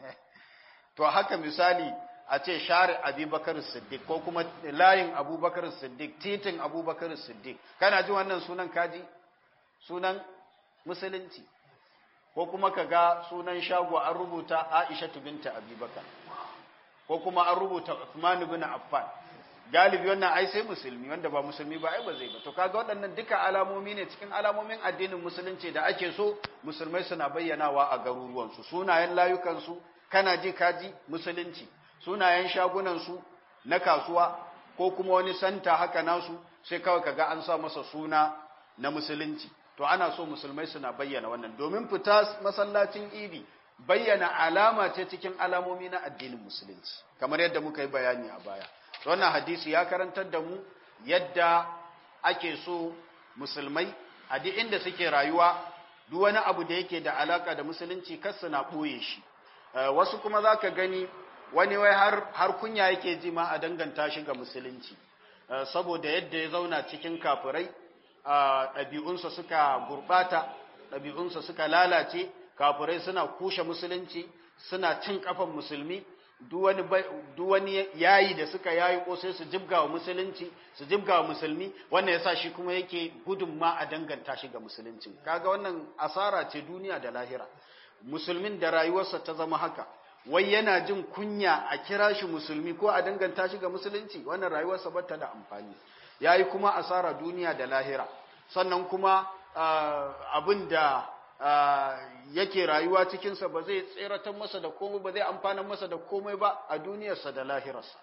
to haka misali a ce share abubakar siddiq ko kuma layin abubakar siddiq titin abubakar siddiq kana ji wannan sunan kaji sunan musulunci ko kuma ka ga sunan shago an rubuta aisha binta abubakar ko kuma an rubuta Uthman ibn Affan galibi wannan ai sai musulmi wanda ba musulmi ba ai ba zai ba to kaga waɗannan duka alamomi ne cikin alamomin addinin musulunci da ake so musulmai suna bayyanawa a garuruwan su sunayen layukan su kana ji kaji musulunci sunayen shagunan su na kasuwa ko kuma wani santa haka nasu sai kawai kaga an sa masa suna na musulunci to ana so musulmai suna bayyana wannan domin fita masallacin idi bayyana alama ce cikin alamomi na addinin musulunci kamar yadda muka yi bayani a baya wannan hadisi ya karantar da mu yadda ake so musulmai a duk inda suke rayuwa duk wani abu da yake da alaka da musulunci kar su na ɓoye shi wasu kuma za ka gani wani wai har, har kunya yake ji ma a danganta shi ga musulunci saboda yadda ya zauna cikin kafirai ɗabi'unsa suka gurɓata ɗabi'unsa suka lalace kafirai suna kushe musulunci suna cin kafan musulmi duk wani yayi da suka yayi ko sai su jibga wa musulunci su jibga wa musulmi wannan yasa shi kuma yake gudun ma a danganta shi ga musulunci kaga wannan asara ce duniya da lahira musulmin da rayuwarsa ta zama haka wai yana jin kunya a kira shi musulmi ko a danganta shi ga musulunci wannan rayuwarsa bata da amfani yayi kuma asara duniya da lahira sannan kuma abin da yake rayuwa cikinsa ba zai tseratar masa da komai ba zai amfana masa da komai ba a duniyarsa da lahirarsa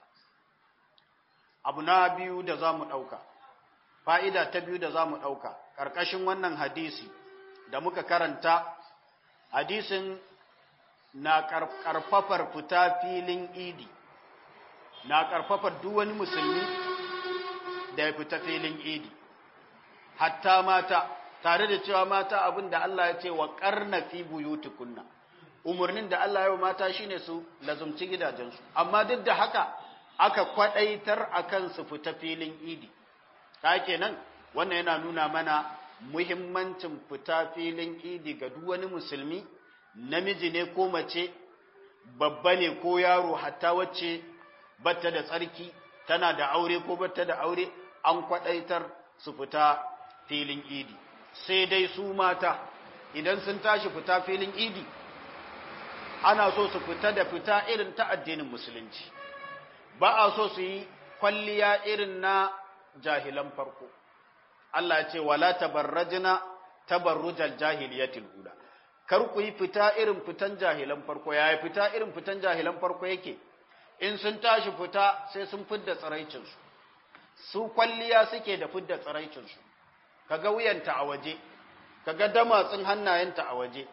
abu na biyu da za mu ɗauka fa'ida ta biyu da za mu ɗauka ƙarƙashin wannan hadisi da muka karanta hadisin na ƙarfafar fita filin idi na ƙarfafar duk wani musulmi da ya fita filin idi hatta mata tare da cewa mata abin da Allah ya ce wa karna fi buyutukunna umarnin da Allah ya wa mata shine su lazumci gidajensu amma duk da haka aka kwadaitar akan su fita filin idi ta kenan wannan yana nuna mana muhimmancin fita filin idi ga duk wani musulmi namiji ne ko mace babba ne ko yaro hatta wacce batta da tsarki tana da aure ko batta da aure an kwadaitar su fita filin idi sai dai su mata idan sun tashi fita filin idi ana so su fita da fita irin ta addinin musulunci ba a so su yi kwalliya irin na jahilan farko Allah ya ce wala tabarrajna tabarrujal jahiliyatil ula kar ku yi fita irin fitan jahilan farko yaya fita irin fitan jahilan farko yake in sun tashi fita sai sun fidda tsiraicinsu su kwalliya suke da fidda tsiraicinsu kaga wuyanta a waje kaga damatsin hannayenta a waje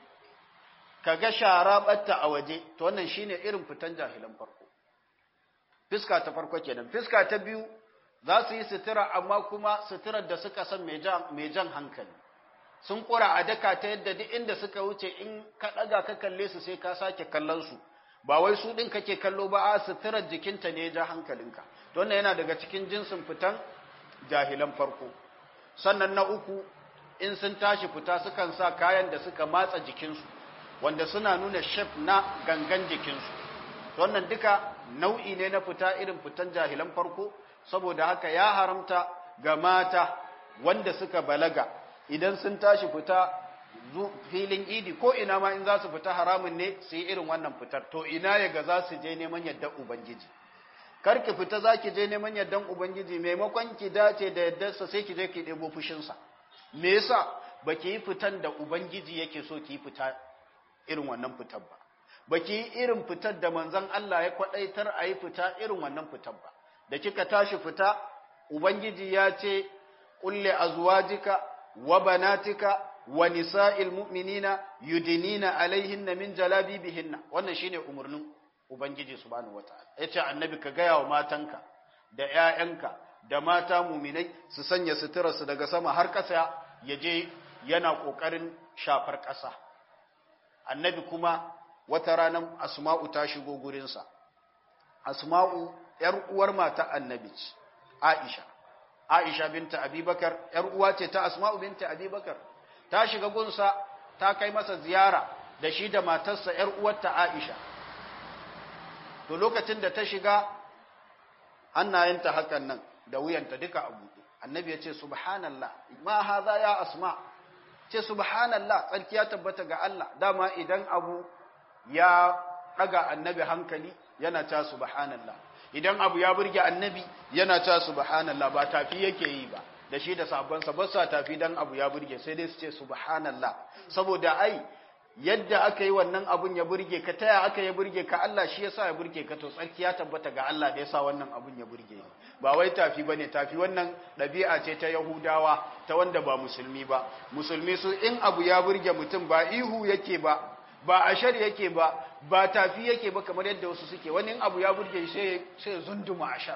kaga sharabarta a waje to wannan shine irin fitan jahilan farko fiska ta farko kenan fiska ta biyu za su yi sutura amma kuma suturar da suka san mai jan hankali sun kura a daka ta yadda duk inda suka wuce in ka daga ka kalle su sai ka sake kallon su ba wai su din kake kallo ba a suturar jikinta ne ya ja hankalinka to wannan yana daga cikin jinsin fitan jahilan farko sannan na uku in sun tashi fita sukan sa kayan da suka matsa jikinsu wanda suna nuna shef na gangan jikinsu wannan duka nau'i ne na fita irin fitan jahilan farko saboda haka ya haramta ga mata wanda suka balaga idan sun tashi fita filin idi ko ina ma in za su fita haramun ne su yi irin wannan fitar to ina ya ga za su je neman yadda ubangiji kar ki fita za ki je neman yardan Ubangiji maimakon ki dace da yardarsa sai ki je ki ɗebo fushinsa. Me yasa ba ki yi fitan da Ubangiji yake so ki yi fita irin wannan fitar ba. Ba ki yi irin fitar da manzon Allah ya kwaɗaitar a yi fita irin wannan fitar ba. Da kika tashi fita, Ubangiji ya ce, Ƙulle azwajika wa banatika wa nisa'il mu'minina yudinina alaihinna min jalabibihinna. Wannan shine umarnin Ubangiji subhanahu wata'ala yace annabi ka gaya wa matanka da ƴaƴanka da mata muminai su sanya suturarsu daga sama har ƙasa yaje yana ƙoƙarin shafar ƙasa annabi kuma wata ranar asma'u ta shigo gurinsa asma'u ‘yar uwar mata annabi ce, Aisha. Aisha binta Abibakar, ‘yar uwa ce ta Asma'u binta Abibakar, ta shiga gunsa ta kai masa ziyara da shi da matarsa ‘yar uwarta Aisha. To lokacin da ta shiga hannayenta hakan nan da wuyanta duka a buɗe. Annabi ya ce, Subhanallah, ma haza ya Asma, ce Subhanallah, tsarki ya tabbata ga Allah, dama idan abu ya ɗaga annabi hankali yana ta Subhanallah. Idan abu ya burge annabi yana ta Subhanallah ba tafi yake yi ba. da shi da sabansa ba sa tafi dan abu ya burge sai dai su ce subhanallah saboda ai yadda aka yi wannan abun ya burge ka taya aka ya burge ka Allah shi yasa ya burge ka to tsarki ya tabbata ga Allah da yasa wannan abun ya burge ni ba wai tafi bane tafi wannan ɗabi'a ce ta Yahudawa ta wanda ba musulmi ba musulmi su in abu ya burge mutum ba ihu yake ba ba ashar yake ba ba tafi yake ba kamar yadda wasu suke wani abu ya burge sai sai zunduma ashar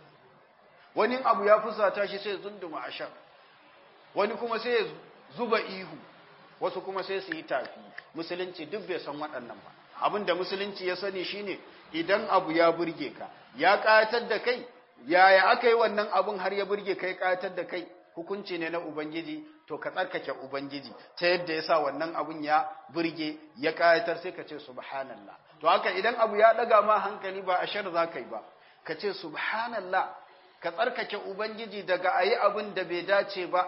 wani abu ya fusata shi sai zunduma ashar wani kuma sai zuba ihu wasu kuma sai su yi tafi musulunci duk bai san waɗannan ba abinda musulunci ya sani shine idan abu ya burge ka ya ƙayatar da kai yaya aka yi wannan abun har ya burge kai ƙayatar da kai hukunci ne na ubangiji to ka tsarkake ubangiji ta yadda ya sa wannan abun ya burge ya ƙayatar sai ka ce subhanallah to haka idan abu ya ɗaga ma hankali ba a shar za ka yi ba ka ce subhanallah ka tsarkake ubangiji daga a yi abin da bai dace ba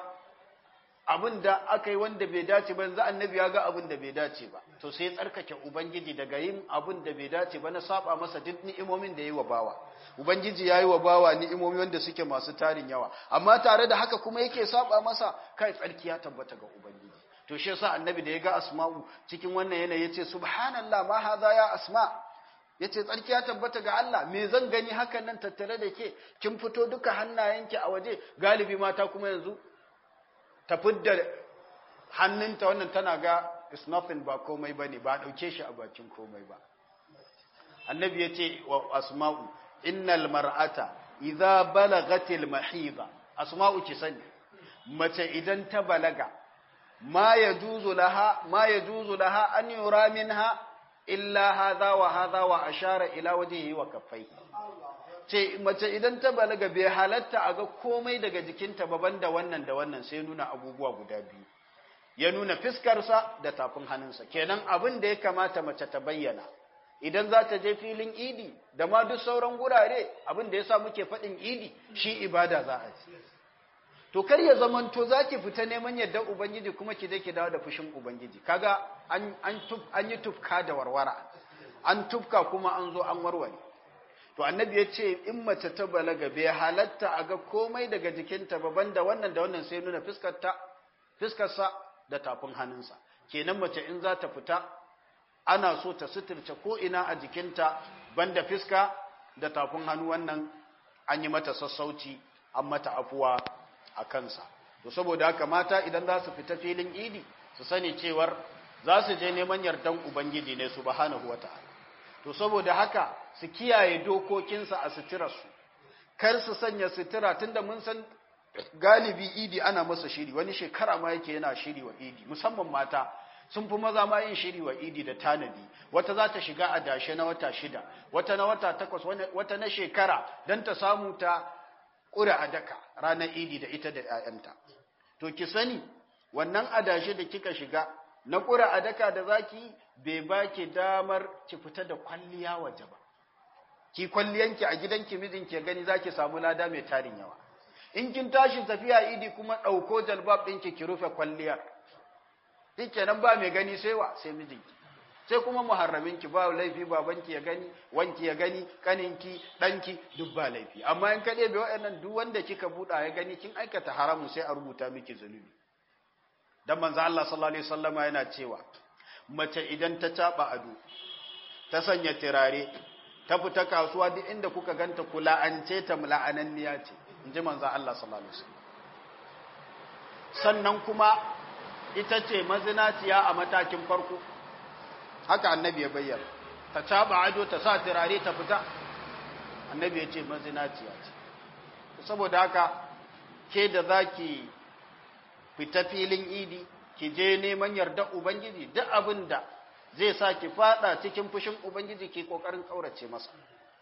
abin da aka yi wanda bai dace ba yanzu annabi ya ga abin da bai dace ba to sai tsarkake ubangiji daga yin abin da bai dace ba na saba masa duk ni'imomin da ya yi wa bawa ubangiji ya yi wa bawa ni'imomi wanda suke masu tarin yawa amma tare da haka kuma yake saba masa kai tsarki ya tabbata ga ubangiji to shi yasa annabi da ya ga asma'u cikin wannan yanayi yace subhanallah ma hadha ya asma' yace tsarki ya tabbata ga Allah me zan gani hakan nan tattare da ke kin fito duka hannayenki a waje galibi mata kuma yanzu ta fidda hannunta wannan tana ga is nothing ba komai bane ba dauke shi a bakin komai ba annabi yace wa asma'u innal mar'ata idza balagatil mahida asma'u ki sani mace idan ta balaga ma yajuzu laha ma yajuzu laha an yura minha illa hadha wa hadha wa ashara ila wajhihi wa kaffai ce mace idan ta balaga bai halatta a ga komai daga jikinta ba banda wannan da wannan sai nuna abubuwa guda biyu ya nuna fiskarsa da tafin hannunsa kenan abin da ya kamata mace ta bayyana idan za ta je filin idi da ma duk sauran gurare abin da ya sa muke faɗin idi shi ibada za a ci to kar ya zamanto za ki fita neman yadda ubangiji kuma ki je ki dawo da fushin ubangiji kaga an an an yi tufka da warwara an tufka kuma an zo an warware to annabi ya ce in mace ta balaga bai halatta a ga komai daga jikinta ba banda wannan da wannan sai nuna fiskarta fiskarsa da tafin hannunsa kenan mace in za ta fita ana so ta suturce ko ina a jikinta banda fiska da tafin hannu wannan an yi mata sassauci an mata afuwa a kansa to saboda haka mata idan za su fita filin idi su sani cewar za su je neman yardan ubangiji ne subhanahu wata'ala to saboda haka su kiyaye dokokinsa a suturarsu kar su sanya sutura tunda mun san galibi idi ana masa shiri wani shekara ma yake yana shiri wa idi musamman mata sun fi maza ma yin shiri wa idi da tanadi wata za ta shiga a dashe na wata shida wata na wata takwas wata na shekara don ta samu ta ƙura a daka ranar idi da ita da 'ya'yanta to ki sani wannan adashe da kika shiga na ƙura a daka da zaki bai ba ki damar ki fita da kwalliya waje ba ki kwalliyanki a gidanki mijinki gani zaki samu lada mai tarin yawa in kin tashi tafiya idi kuma ɗauko jalbab ɗinki ki rufe kwalliyar kenan ba mai gani sai wa sai mijinki sai kuma muharraminki ba laifi babanki ya gani wanki ya gani kaninki ɗanki duk ba laifi amma in kaɗe bai waɗannan duk wanda kika buɗa ya gani kin aikata haramun sai a rubuta miki zunubi dan manzo Allah sallallahu alaihi wasallama yana cewa mace idan ta taba ado ta sanya tirare ta fita kasuwa duk inda kuka ganta kula an ce ta la'ananniya ce inji manzo Allah sallallahu alaihi wasallam sannan kuma ita ce mazinaciya a matakin farko haka annabi ya bayyana ta taba ado ta sa tirare ta fita annabi ya ce mazinaciya ce saboda haka ke da zaki fita filin idi ki je neman yarda ubangiji duk abin da zai sa ki fada cikin fushin ubangiji ki kokarin kaurace masa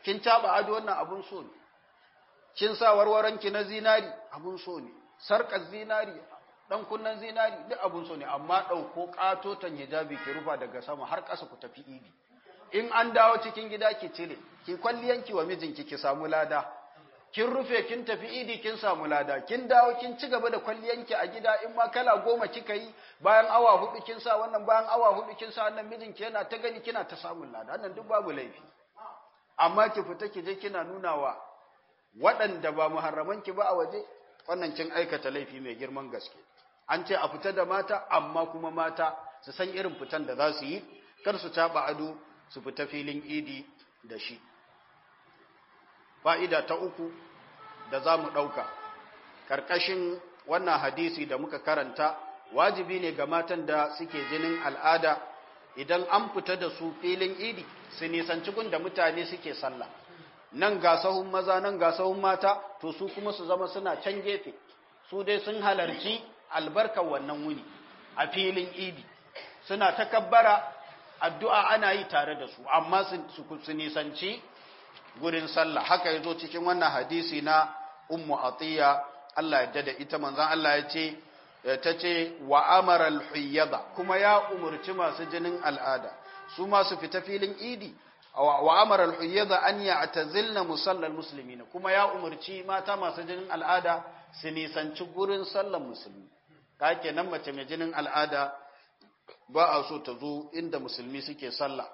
kin taba ado wannan abun so ne kin sa warwaranki na zinari abun so ne sarkar zinari dan kunnan zinari duk abun so ne amma dauko katotan hijabi ki rufa daga sama har ƙasa ku tafi idi in an dawo cikin gida ki cire ki kwalliyanki wa mijinki ki samu lada kin rufe kin tafi idi kin samu lada kin dawo kin ci gaba da kwalliyanki a gida in ma kala goma kika yi bayan awa hudu kin sa wannan bayan awa hudu kin sa wannan mijinki yana ta gani kina ta samun lada wannan duk babu laifi amma ki fita ki je kina nuna wa waɗanda ba muharramanki ba a waje wannan kin aikata laifi mai girman gaske an ce a fita da mata amma kuma mata su san irin fitan da za su yi kar su taɓa ado su fita filin idi da shi fa'ida ta uku da za mu ɗauka ƙarƙashin wannan hadisi da muka karanta wajibi ne ga matan da suke jinin al'ada idan an fita da su filin idi su nisanci gun da mutane suke sallah nan ga sahun maza nan ga sahun mata to su kuma su zama suna can gefe su dai sun halarci albarkar wannan wuni a filin idi suna takabbara addu'a ana yi tare da su amma su nisanci gurin sallah haka yazo cikin wannan hadisi na ummu atiya Allah ya dada ita manzon Allah ya ce tace wa amara al-huyyada kuma ya umurci masu jinin al'ada su ma su fita filin idi wa amara al-huyyada an ya'tazilna musallal muslimin kuma ya umurci mata masu jinin al'ada su nisanci gurin sallar musulmi ka kenan mace mai jinin al'ada ba a so ta zo inda musulmi suke sallah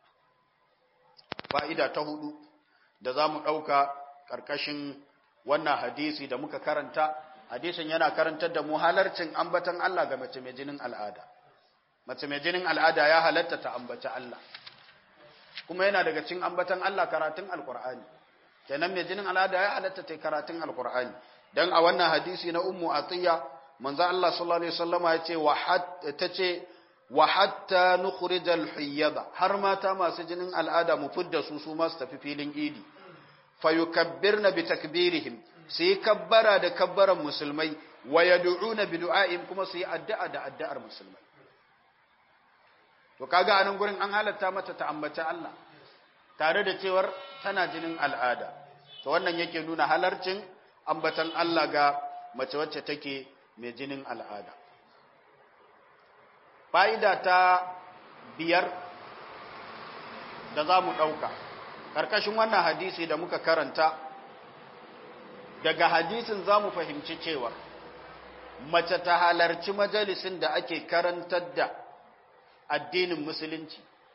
fa'ida ta hudu da za mu ɗauka ƙarƙashin wannan hadisi da muka karanta hadisin yana karantar da mu halarcin ambatan Allah ga mace mai jinin al'ada mace mai jinin al'ada ya halatta ta ambaci Allah kuma yana daga cikin ambatan Allah karatun alkur'ani kenan mai jinin al'ada ya halatta ta karatun alkur'ani dan a wannan hadisi na ummu atiya manzo Allah sallallahu alaihi wasallama ya ce wa ta ce wa hatta nukhrijal hiyyada har mata masu jinin al'ada mu fidda su su ma su tafi filin idi fayukabbirna bi takbirihim su yi kabbara da kabbaran musulmai wa yad'una bi du'a'im kuma su yi addu'a da addu'ar musulmai to kaga anan gurin an halatta mata ta ambaci Allah tare da cewar tana jinin al'ada to wannan yake nuna halarcin ambatan Allah ga mace wacce take mai jinin al'ada fa'ida ta biyar da za mu ɗauka ƙarƙashin wannan hadisi da muka karanta daga hadisin za mu fahimci cewa mace ta halarci majalisin da ake karantar da addinin musulunci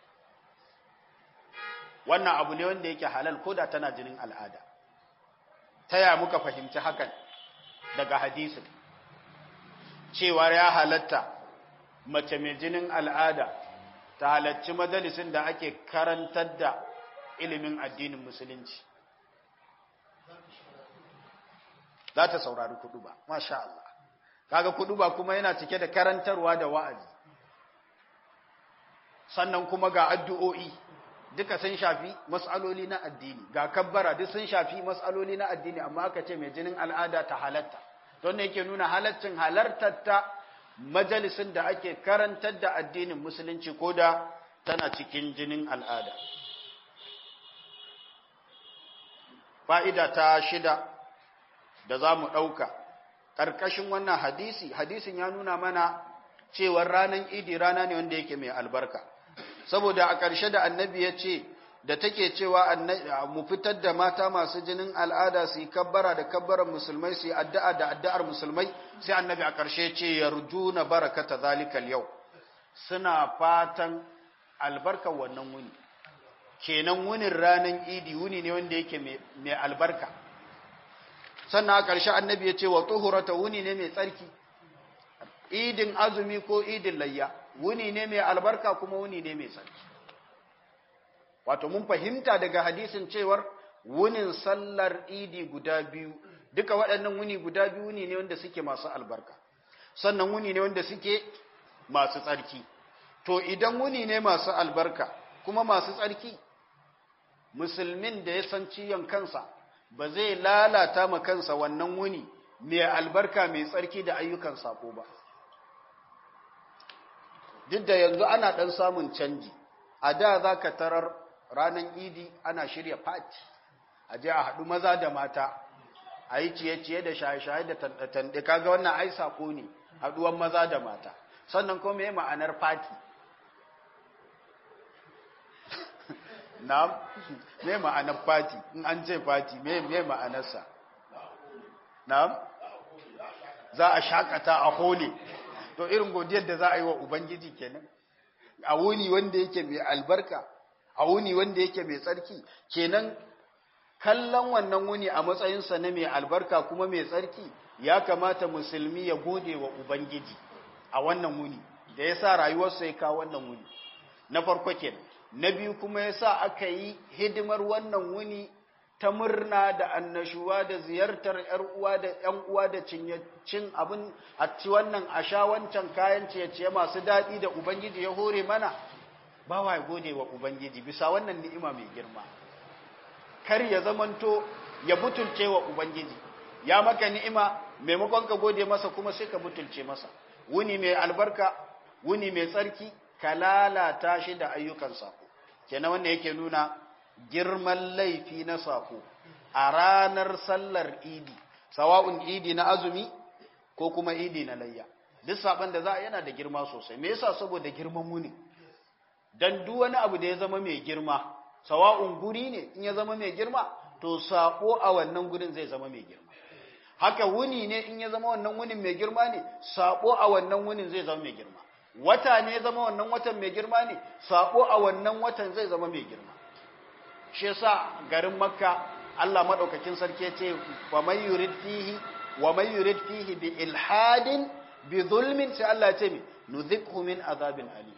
wannan abu ne wanda yake halal ko da tana jinin al'ada ta ya muka fahimci hakan daga hadisin cewa ya halatta mace mai jinin al'ada ta halarci majalisin da ake karantar da ilimin addinin musulunci za ta saurari kudu ba masha Allah kaga kudu ba kuma yana cike da karantarwa da wa'azi sannan kuma ga addu'o'i duka sun shafi mas'aloli na addini ga kabbara duk sun shafi mas'aloli na addini amma aka ce mai jinin al'ada ta halatta don ne yake nuna halaccin halartar ta majalisin da ake karantar da addinin musulunci ko da tana cikin jinin al'ada fa'ida ta shida da za mu ɗauka ƙarƙashin wannan hadisi hadisin ya nuna mana cewar ranar idi rana ne wanda yake mai albarka saboda a ƙarshe da annabi ya ce da take cewa mu fitar da mata masu jinin al'ada su yi kabbara da kabbaran musulmai su yi addu'a da addu'ar musulmai sai annabi a ƙarshe ce yarjuna barakata zalikal yau suna fatan albarkar wannan wuni kenan wunin ranar idi wuni ne wanda yake mai albarka sannan a ƙarshe annabi ya ce wa tuhurata wuni ne mai tsarki idin azumi ko idin layya wuni ne mai albarka kuma wuni ne mai tsarki wato mun fahimta daga hadisin cewar wunin sallar idi guda biyu duka waɗannan wuni guda biyu wuni ne wanda suke masu albarka sannan wuni ne wanda suke masu tsarki to idan wuni ne masu albarka kuma masu tsarki musulmin da ya san ciyon kansa ba zai lalata ma kansa wannan wuni mai albarka mai tsarki da ayyukan sako ba duk da yanzu ana ɗan samun canji a da za ka tarar ranar idi ana shirya fati a je a haɗu maza da mata a yi ciye-ciye da shaye-shaye da tanɗe kaga wannan ai sako ne haɗuwan maza da mata sannan kuma me ma'anar fati na me ma'anar fati in an ce fati me me ma'anarsa na za a shakata a hole to irin godiyar da za a yi wa ubangiji kenan a wuni wanda yake mai albarka a wuni wanda yake mai tsarki kenan kallon wannan wuni a matsayinsa na mai albarka kuma mai tsarki ya kamata musulmi ya gode wa ubangiji a wannan wuni da ya sa rayuwarsa ya kawo wannan wuni na farko kenan na biyu kuma ya sa aka yi hidimar wannan wuni ta murna da annashuwa da ziyartar ‘yar uwa da ‘yan uwa da cin abin a ci wannan a sha wancan kayan ciye-ciye masu daɗi da Ubangiji ya hore mana ba wa gode wa Ubangiji bisa wannan ni'ima mai girma kar ya zamanto ya butulce wa Ubangiji ya maka ni'ima maimakon ka gode masa kuma sai ka butulce masa wuni mai albarka wuni mai tsarki ka lalata shi da ayyukan sako kenan wannan yake nuna girman laifi na sako a ranar sallar idi sawa'un idi na azumi ko kuma idi na layya duk saban da za a yana da girma sosai me yasa saboda girman wuni dan duk wani abu da ya zama mai girma sawa'un guri ne in ya zama mai girma to sako a wannan gurin zai zama mai girma haka wuni ne in ya zama wannan wunin mai girma ne sako a wannan wunin zai zama mai girma wata ne ya zama wannan watan mai girma ne sako a wannan watan zai zama mai girma shi yasa garin makka Allah madaukakin sarki ya ce wa man yurid fihi wa man yurid fihi bi ilhadin bi zulmin sai Allah ya ce mi nuzikhu min azabin ali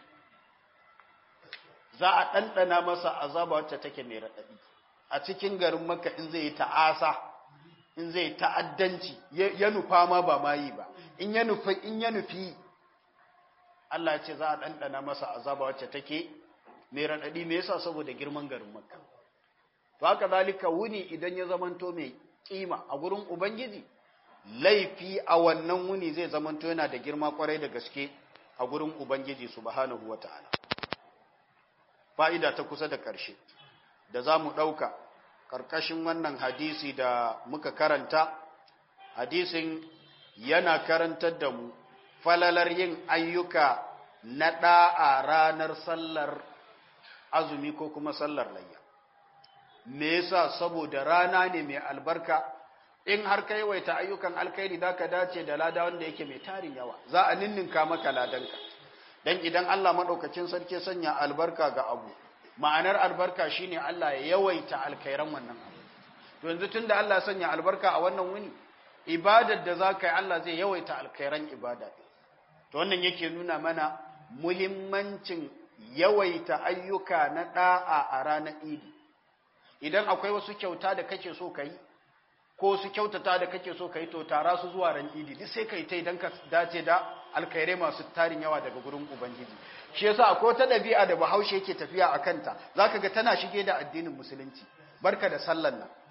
za a dandana masa azaba wacce take mai radadi a cikin garin makka in zai yi ta'asa in zai ta'addanci ya nufa ma ba ma yi ba in ya nufi in ya nufi Allah ya ce za a dandana masa azaba wacce take mai radadi me yasa saboda girman garin makka to haka zalika wuni idan ya zamanto mai kima a gurin ubangiji laifi a wannan wuni zai zamanto yana da girma kwarai da gaske a gurin ubangiji subhanahu wataala fa'ida ta kusa da ƙarshe da za mu ɗauka ƙarƙashin wannan hadisi da muka karanta hadisin yana karantar da mu falalar yin ayyuka na ɗa'a ranar sallar azumi ko kuma sallar layya me yasa saboda rana ne mai albarka in har ka yawaita ayyukan alkhairi da ka dace da lada wanda yake mai tarin yawa za a ninninka maka ladanka dan idan Allah madaukakin sarki sanya albarka ga abu ma'anar albarka shine Allah ya yawaita alkhairan wannan abu to yanzu tunda Allah sanya albarka a wannan wuni ibadar da zaka yi Allah zai yawaita alkhairan ibada to wannan yake nuna mana muhimmancin yawaita ayyuka na da'a a ranar idi idan akwai wasu kyauta da kake so ka yi ko su kyautata da kake so ka yi to tara su zuwa ran idi duk sai ka yi ta idan ka dace da alkhairai masu tarin yawa daga gurin ubangiji shi yasa akwai wata ɗabi'a da bahaushe yake tafiya a kanta zaka ga tana shige da addinin musulunci barka da sallan nan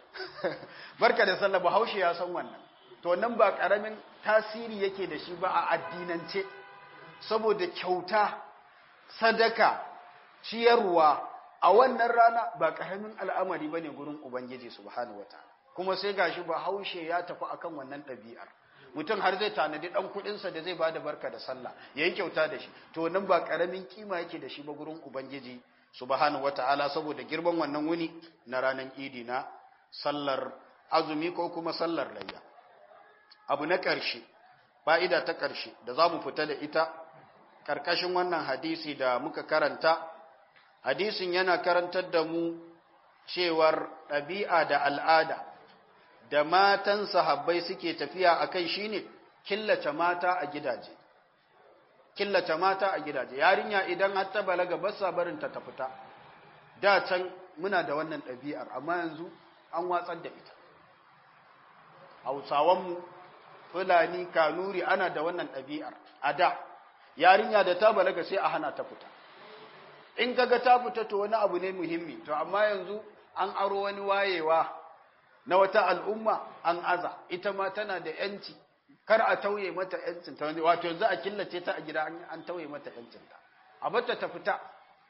barka da sallah bahaushe ya san wannan to nan ba karamin tasiri yake da shi ba a addinance saboda kyauta sadaka ciyarwa a wannan rana ba ƙaramin al'amari ba ne gurin Ubangiji subhanahu wa ta'ala kuma sai gashi ba haushe ya tafi akan wannan ɗabi'ar mutum har zai tanadi ɗan kuɗinsa da zai ba da barka da sallah ya yi kyauta da shi to nan ba ƙaramin kima yake da shi ba gurin Ubangiji subhanahu wa ta'ala saboda girman wannan wuni na ranar idi na sallar azumi ko kuma sallar layya abu na ƙarshe fa'ida ta ƙarshe da za mu fita da ita ƙarƙashin wannan hadisi da muka karanta hadisin yana karantar da mu cewar ɗabi'a da al'ada da matan sahabbai suke tafiya a kai shi ne killace mata a gidaje killace mata a gidaje yarinya idan har ta balaga ba sa barin ta fita da can muna da wannan ɗabi'ar amma yanzu an watsar da ita hausawanmu fulani kanuri ana da wannan ɗabi'ar a da yarinya da ta balaga sai a hana ta fita in kaga ta fita to wani abu ne muhimmi to amma yanzu an aro wani wayewa na wata al'umma an aza ita ma tana da yanci kar a tauye mata yancin ta wato yanzu a killace ta a gida an tauye mata yancin ta a bata ta fita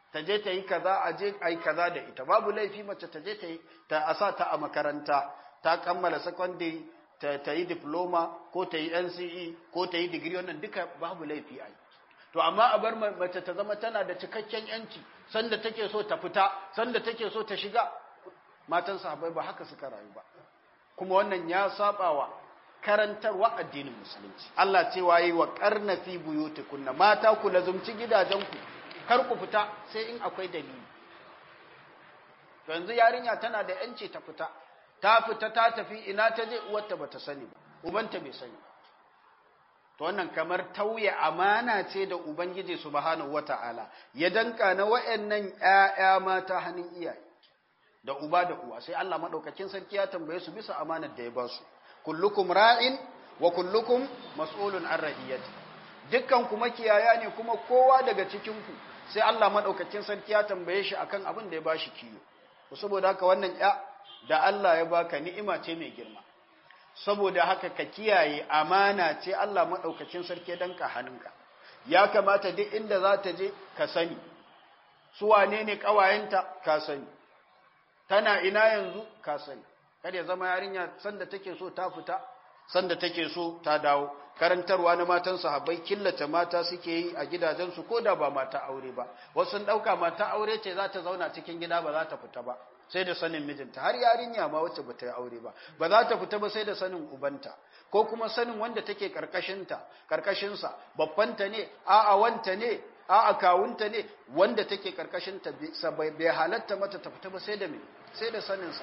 ta je ta yi kaza a je a yi kaza da ita babu laifi mace ta je ta yi ta asa ta a makaranta ta kammala secondary ta, ta yi diploma ko ta yi NCE ko ta yi digiri wannan duka babu laifi a yi to amma a bar mace ta zama tana da cikakken yanci sanda take so ta fita sanda take so ta shiga matan sahabbai ba haka suka rayu ba kuma wannan ya sabawa karantarwa addinin musulunci Allah ce wayi wa karna fi buyutikunna mata ku lazumci gidajenku kar ku fita sai in akwai dalili to yanzu yarinya tana da yanci ta fita ta fita ta tafi ina ta je uwarta bata sani ba ubanta bai sani to wannan kamar tauye amana ce da ubangiji subhanahu wataala ya danka na wayannan ƴaƴa mata hannun iyaye da uba da uwa sai Allah madaukakin sarki ya tambaye su bisa amanar da ya ba su kullukum ra'in wa kullukum mas'ulun an ra'iyati dukkan kuma kiyaya ne kuma kowa daga cikin ku sai Allah madaukakin sarki ya tambaye shi akan abin da ya bashi kiyo saboda haka wannan ya da Allah ya baka ni'ima ce mai girma saboda haka ka kiyaye amana ce Allah madaukakin sarki danka hannunka ya kamata duk inda za ta je ka sani su wane ne kawayenta ka sani tana ina yanzu ka sani kada ya zama yarinya sanda take so ta fita sanda take so ta dawo karantarwa na matan sahabbai killace mata suke yi a gidajensu ko da ba mata aure ba wasu sun dauka mata aure ce za ta zauna cikin gida ba za ta fita ba sai da sanin mijinta har yarinya ma wacce bata yi aure ba ba za ta fita ba sai da sanin ubanta ko kuma sanin wanda take karkashinta karkashinsa babbanta ne a'a wanta ne a'a kawunta ne wanda take karkashinta bai halatta mata ta fita ba sai da me sai da saninsa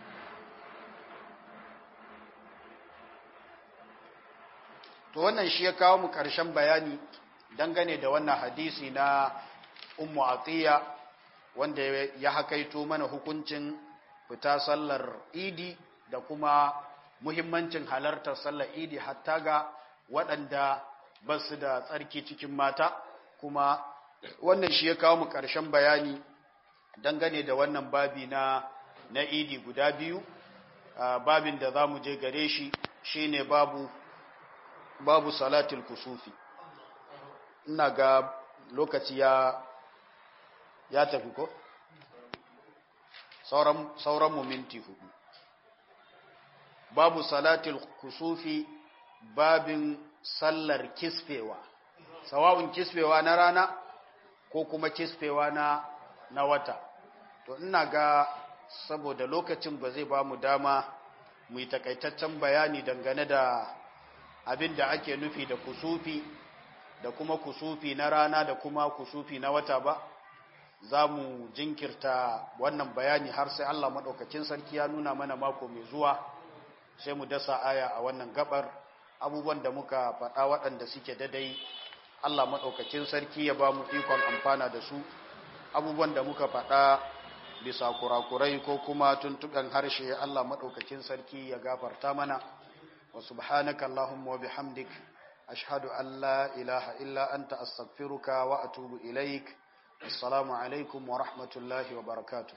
to wannan shi ya kawo mu ƙarshen bayani dangane da wannan hadisi na ummu atiya wanda ya hakaito mana hukuncin fita sallar idi da kuma muhimmancin halartar sallar idi hatta ga waɗanda ba su da tsarki cikin mata kuma wannan shi ya kawo mu ƙarshen bayani dangane da wannan babi na na idi guda biyu babin da za mu je gare shi shine babu babu salatul kusufi ina ga lokaci ya ya tafi ko sauran sauran mu minti hudu babu salatul kusufi babin sallar kisfewa sawawun kisfewa na rana ko kuma kisfewa na na wata to ina ga saboda lokacin ba zai ba mu dama mu yi takaitaccen bayani dangane da abin da ake nufi da kusufi da kuma kusufi na rana da kuma kusufi na wata ba za mu jinkirta wannan bayani har sai Allah maɗaukakin sarki ya nuna mana mako mai zuwa sai mu dasa aya a wannan gabar abubuwan da muka faɗa waɗanda suke dadai Allah maɗaukakin sarki ya ba mu ikon amfana da su abubuwan da muka faɗa bisa kurakurai ko kuma tuntuɓen harshe Allah maɗaukakin sarki ya gafarta mana وسبحانك اللهم وبحمدك أشهد أن لا إله إلا أنت أستغفرك وأتوب إليك السلام عليكم ورحمة الله وبركاته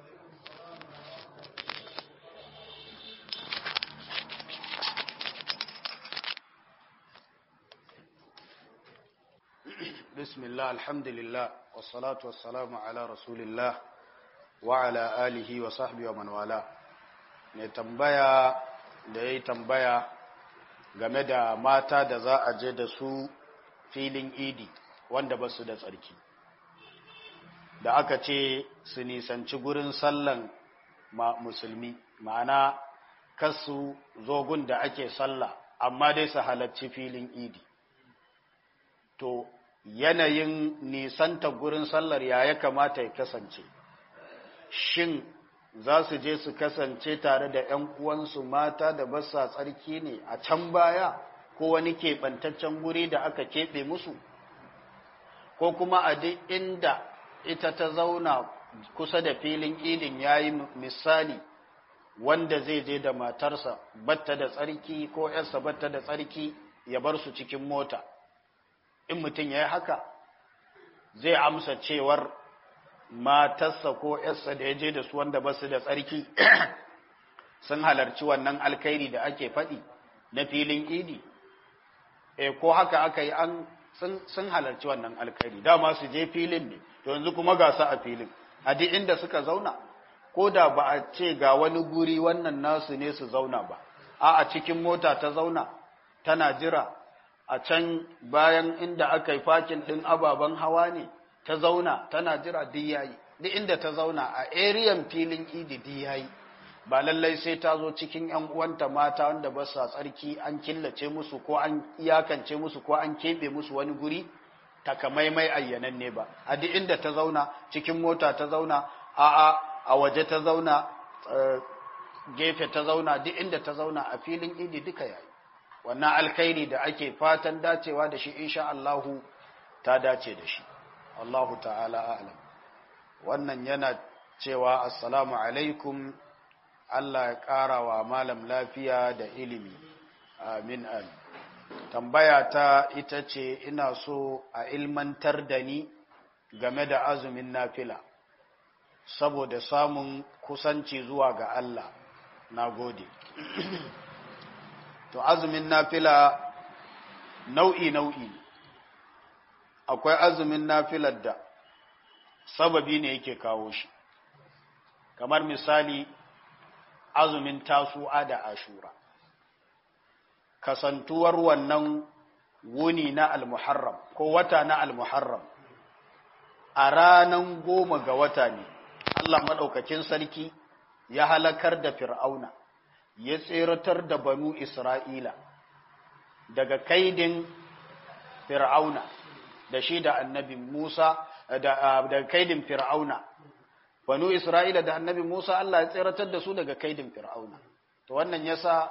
بسم الله الحمد لله والصلاة والسلام على رسول الله وعلى آله وصحبه ومن والاه نتنبيا da ya yi tambaya game da mata da za a je da su filin idi wanda ba su da tsarki da aka ce su nisanci gurin sallan musulmi ma'ana kasu zogun da ake sallah amma dai su halarci filin idi to yanayin nisanta gurin sallar ya ya kamata ya kasance shin za su je su kasance tare da ‘yan uwansu mata da basa tsarki ne a can baya ko wani keɓantaccen guri da aka keɓe musu ko kuma a duk inda ita ta zauna kusa da filin idin ya yi misali wanda zai je da matarsa batta da tsarki ko ‘yarsa batta da tsarki ya bar su cikin mota in mutum ya yi haka zai amsa cewar matarsa ko ‘yarsa da ya je da su wanda ba su da tsarki sun halarci wannan alkairi da ake faɗi na filin idi e ko haka aka yi an sun halarci wannan alkhairi dama su je filin ne to yanzu kuma ga su a filin a duk inda suka zauna ko da ba a ce ga wani guri wannan nasu ne su zauna ba a a cikin mota ta zauna tana jira a can bayan inda aka yi fakin ɗin ababen hawa ne ta zauna tana jira duk yayi duk inda ta zauna a eriyan filin idi duk yayi ba lallai sai ta zo cikin ‘yan uwanta mata wanda ba sa tsarki an killace musu ko an iyakance musu ko an keɓe musu wani guri takamaimai ayyanan ne ba a duk inda ta zauna cikin mota ta zauna a a a waje ta zauna gefe ta zauna duk inda ta zauna a filin idi duka yayi wannan alkhairi da ake fatan dacewa da shi insha Allahu ta dace da shi Allahu ta'ala a'lam wannan yana cewa assalamu alaikum Allah ya ƙara wa malam lafiya da ilimi amin amin tambaya ta ita ce ina so a ilmantar da ni game da azumin nafila saboda samun kusanci zuwa ga Allah na gode to azumin nafila nau'i nau'i akwai azumin nafilar da sababi ne yake kawo shi kamar misali azumin tasu'a da ashura kasantuwar wannan wuni na almuharram ko wata na almuharram a ranan goma ga wata ne Allah maɗaukakin sarki ya halakar da fir'auna ya tseratar da banu isra'ila daga kaidin fir'auna da shi da annabi musa daga kaidin fir'auna banu isra'ila da annabi musa Allah ya tseratar da su daga kaidin fir'auna to wannan yasa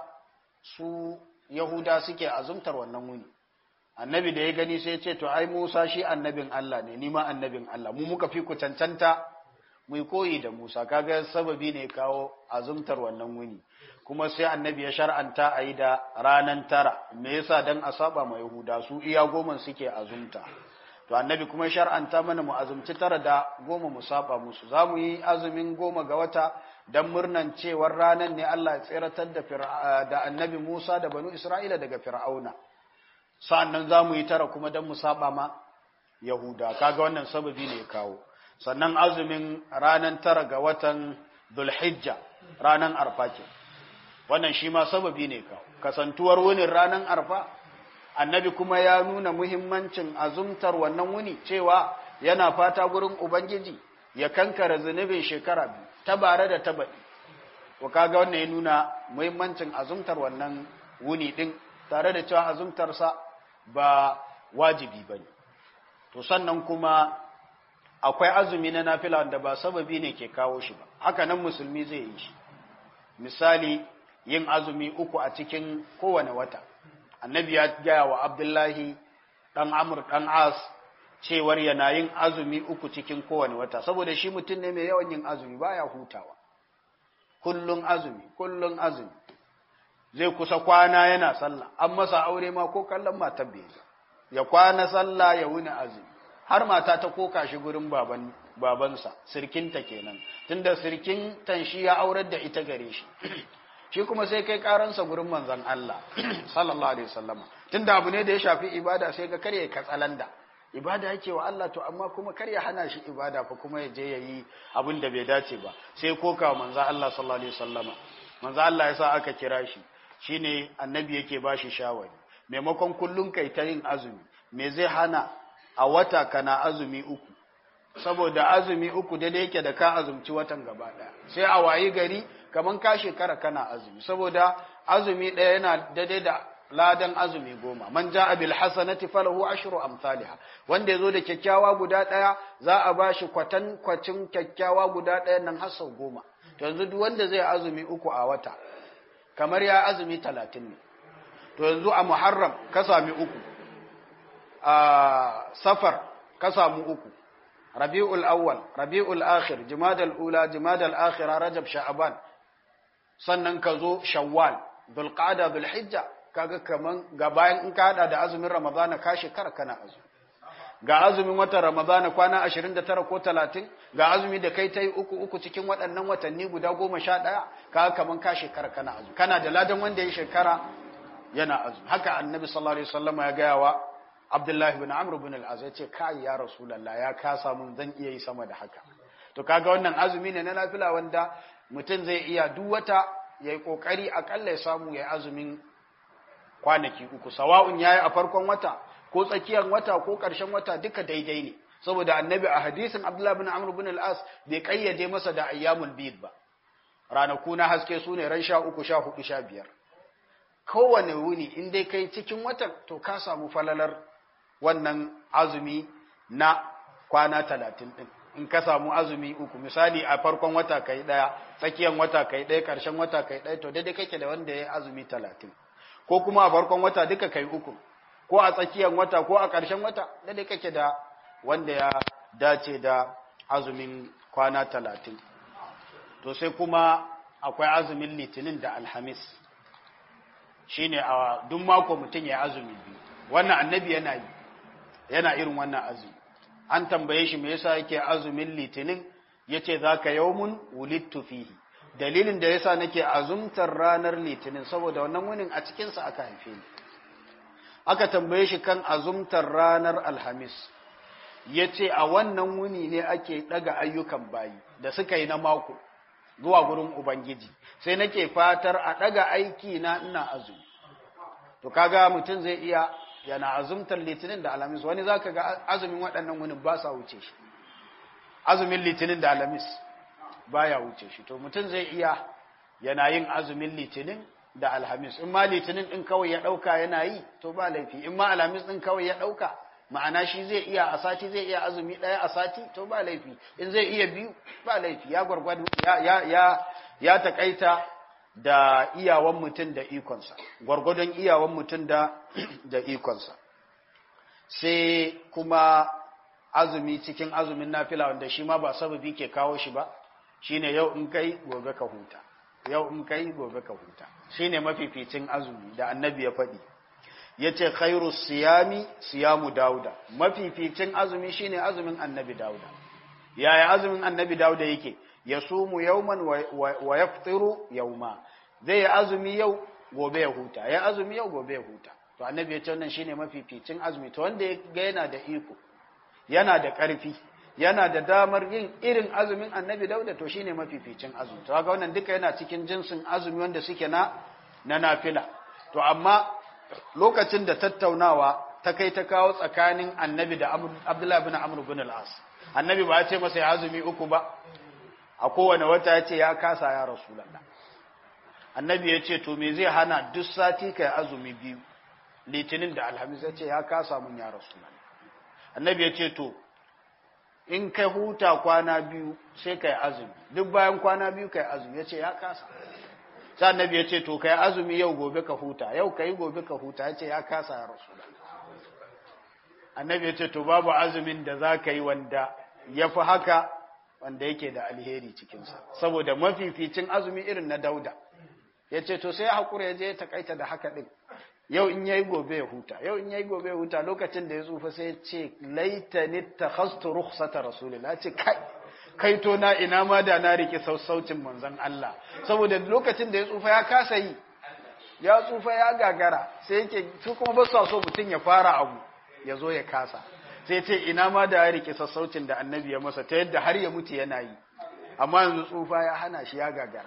su yahuda suke azumtar wannan wuni annabi da ya gani sai ya ce to ai musa shi annabin Allah ne ni ma annabin Allah mu muka fi ku cancanta mu koyi da musa kaga sababi ne kawo azumtar wannan wuni kuma sai annabi ya shar'anta a yi da ranan tara me yasa dan a saba ma yahuda su iya goma suke azumta to annabi kuma shar'anta mana mu azumci tara da goma mu saba musu za mu yi azumin goma ga wata don murnan cewar ranar ne Allah ya tseratar da, da annabi Musa da banu Isra'ila daga fir'auna sa'annan za mu yi tara kuma don mu saba ma Yahuda kaga wannan sababi ne kawo sannan azumin ranar tara ga watan Dhulhijja ranar arfa ke wannan shi ma sababi ne kawo kasantuwar wunin ranar arfa annabi kuma ya nuna muhimmancin azumtar wannan wuni cewa yana fata gurin ubangiji ya kankara zunubin shekara biyu ta bare da ta baɗi wa kaga wannan ya nuna muhimmancin azumtar wannan wuni ɗin tare da cewa azumtarsa ba wajibi ba ne to sannan kuma akwai azumi na nafila wanda ba sababi ne ke kawo shi ba haka nan musulmi zai yi shi misali yin azumi uku a cikin kowane wata annabi ya gaya wa abdullahi ɗan amur ɗan as cewar yana yin azumi uku cikin kowane wata saboda shi mutum ne mai yawan yin azumi baya hutawa kullun azumi kullun azumi zai kusa kwana yana sallah an masa aure ma ko kallon matar bai ya kwana sallah ya wuni azumi har mata ta koka shi gurin baban babansa sirkinta kenan tunda sirkin tan shi ya aurar da ita gare shi shi kuma sai kai karansa gurin manzon Allah sallallahu alaihi wasallama tunda abu ne da ya shafi ibada sai ga kare katsalanda ibada yake wa Allah to amma kuma kar ya hana shi ibada fa kuma ya je yayi abin da bai dace ba sai koka manzon Allah sallallahu alaihi wasallama manzon Allah ya sa aka kira shi shine annabi yake bashi shawari maimakon kullun kai ta yin azumi me zai hana a wata kana azumi uku saboda azumi uku da yake da ka azumci watan gaba daya sai a wayi gari kaman ka shekara kana azumi saboda azumi ɗaya yana daidai da ladan azumi goma man ja'a bil hasanati falahu ashru amsalha wanda yazo da kyakkyawa guda ɗaya za a bashi kwatan kwacin kyakkyawa guda ɗaya nan har sau goma to yanzu duk wanda zai azumi uku a wata kamar ya azumi talatin ne to yanzu a muharram ka sami uku a safar ka samu uku rabi'ul awwal rabi'ul akhir jumadal ula jumadal akhira rajab sha'ban sannan ka zo shawwal dhulqa'da dhulhijja kaga kaman ga bayan in ka hada da azumin ramadana ka shekara kana azumi ga azumin watan ramadana kwana 29 ko 30 ga azumi da kai tai uku uku cikin waɗannan watanni guda 11 kaga kaman ka shekara kana azumi kana da ladan wanda ya shekara yana azumi haka annabi sallallahu alaihi wasallam ya gaya wa abdullahi bin amr bin al-az ya ce kai ya rasulullah ya kasa mun zan iya yi sama da haka to kaga wannan azumi ne na nafila wanda mutum zai iya duk wata yayi kokari akalla ya samu yayi azumin kwanaki uku sawa'un yayi a farkon wata ko tsakiyar wata ko ƙarshen wata duka daidai ne saboda annabi a hadisin abdullahi bin amr bin al-as bai kayyade masa da ayyamul bid ba ranaku na haske su ne ran sha uku sha hudu sha biyar kowane wuni in dai kai cikin watan to ka samu falalar wannan azumi na kwana talatin din in ka samu azumi uku misali a farkon wata kai daya tsakiyar wata kai daya karshen wata kai daya to daidai kake da wanda ya azumi talatin ko kuma a farkon wata duka kai uku ko a tsakiyar wata ko a karshen wata daidai kake da wanda ya dace da azumin kwana talatin to sai kuma akwai azumin litinin da alhamis shine a duk mako mutum ya azumi biyu wannan annabi yana yi yana irin wannan azumi an tambaye shi me yasa yake azumin litinin yace zaka yawmun wulidtu fihi dalilin da yasa nake azumtar ranar litinin saboda wannan wunin a cikin sa aka haife ni aka tambaye shi kan azumtar ranar alhamis yace a wannan wuni ne ake daga ayyukan bayi da suka yi na mako zuwa gurin ubangiji sai nake fatar a daga aiki na ina azumi to kaga mutum zai iya yana azumtar litinin da alamis wani zaka ga azumin waɗannan wunin ba sa wuce shi azumin litinin da alamis baya wuce shi to mutum zai iya yana yin azumin litinin da alhamis in ma litinin din kawai ya ɗauka yana yi to ba laifi in ma alhamis din kawai ya ɗauka ma'ana shi zai iya a sati zai iya azumi ɗaya a sati to ba laifi in zai iya biyu ba laifi ya gwargwado ya ya ya ya takaita da iyawan mutum da ikonsa gwargwadon iyawan mutum da da ikonsa sai kuma azumi cikin azumin nafila wanda shi ma ba sababi ke kawo shi ba shine yau in kai gobe ka huta yau in kai gobe ka huta shine mafificin azumi da annabi ya faɗi yace khairu siyami siyamu dauda mafificin azumi shine azumin annabi dauda yaya azumin annabi dauda yake yasumu yawman wa yaftiru yawma zai yi azumi yau gobe ya huta ya azumi yau gobe ya huta to annabi ya ce wannan shine mafificin azumi to wanda ya ga yana da iko yana da ƙarfi yana da damar yin irin azumin annabi dauda to shine mafificin azumi to kaga wannan duka yana cikin jinsin azumi wanda suke na na nafila to amma lokacin da tattaunawa ta kai ta kawo tsakanin annabi da abdullahi bin amr bin al-as annabi ba ya ce masa ya azumi uku ba a kowane wata ya ce ya kasa ya rasulallah annabi ya ce to me zai hana duk sati kai azumi biyu litinin da alhamis ya ce ya kasa mun ya rasulallah annabi ya ce to in kai huta kwana biyu sai kai azumi duk bayan kwana biyu kai azumi ya ce ya kasa sai annabi ya ce to kai azumi yau gobe ka huta yau kai gobe ka huta ya ce ya kasa ya rasulallah annabi ya ce to babu azumin da za ka yi wanda ya fi haka wanda yake da alheri cikinsa saboda mafificin azumi irin na dauda ya ce to sai ya haƙura ya je ya takaita da haka ɗin yau in yayi gobe ya huta yau in yayi gobe ya huta lokacin da ya tsufa sai ya ce laitani takhastu rukhsata rasulillah ce kai kai to na ina ma da na rike sassaucin manzon Allah saboda lokacin da ya tsufa ya kasa yi ya tsufa ya gagara sai yake su kuma ba su so mutum ya fara abu ya zo ya kasa sai ce ina ma da ya rike sassaucin da annabi ya masa ta yadda har ya mutu yana yi amma yanzu tsufa ya hana shi ya gagara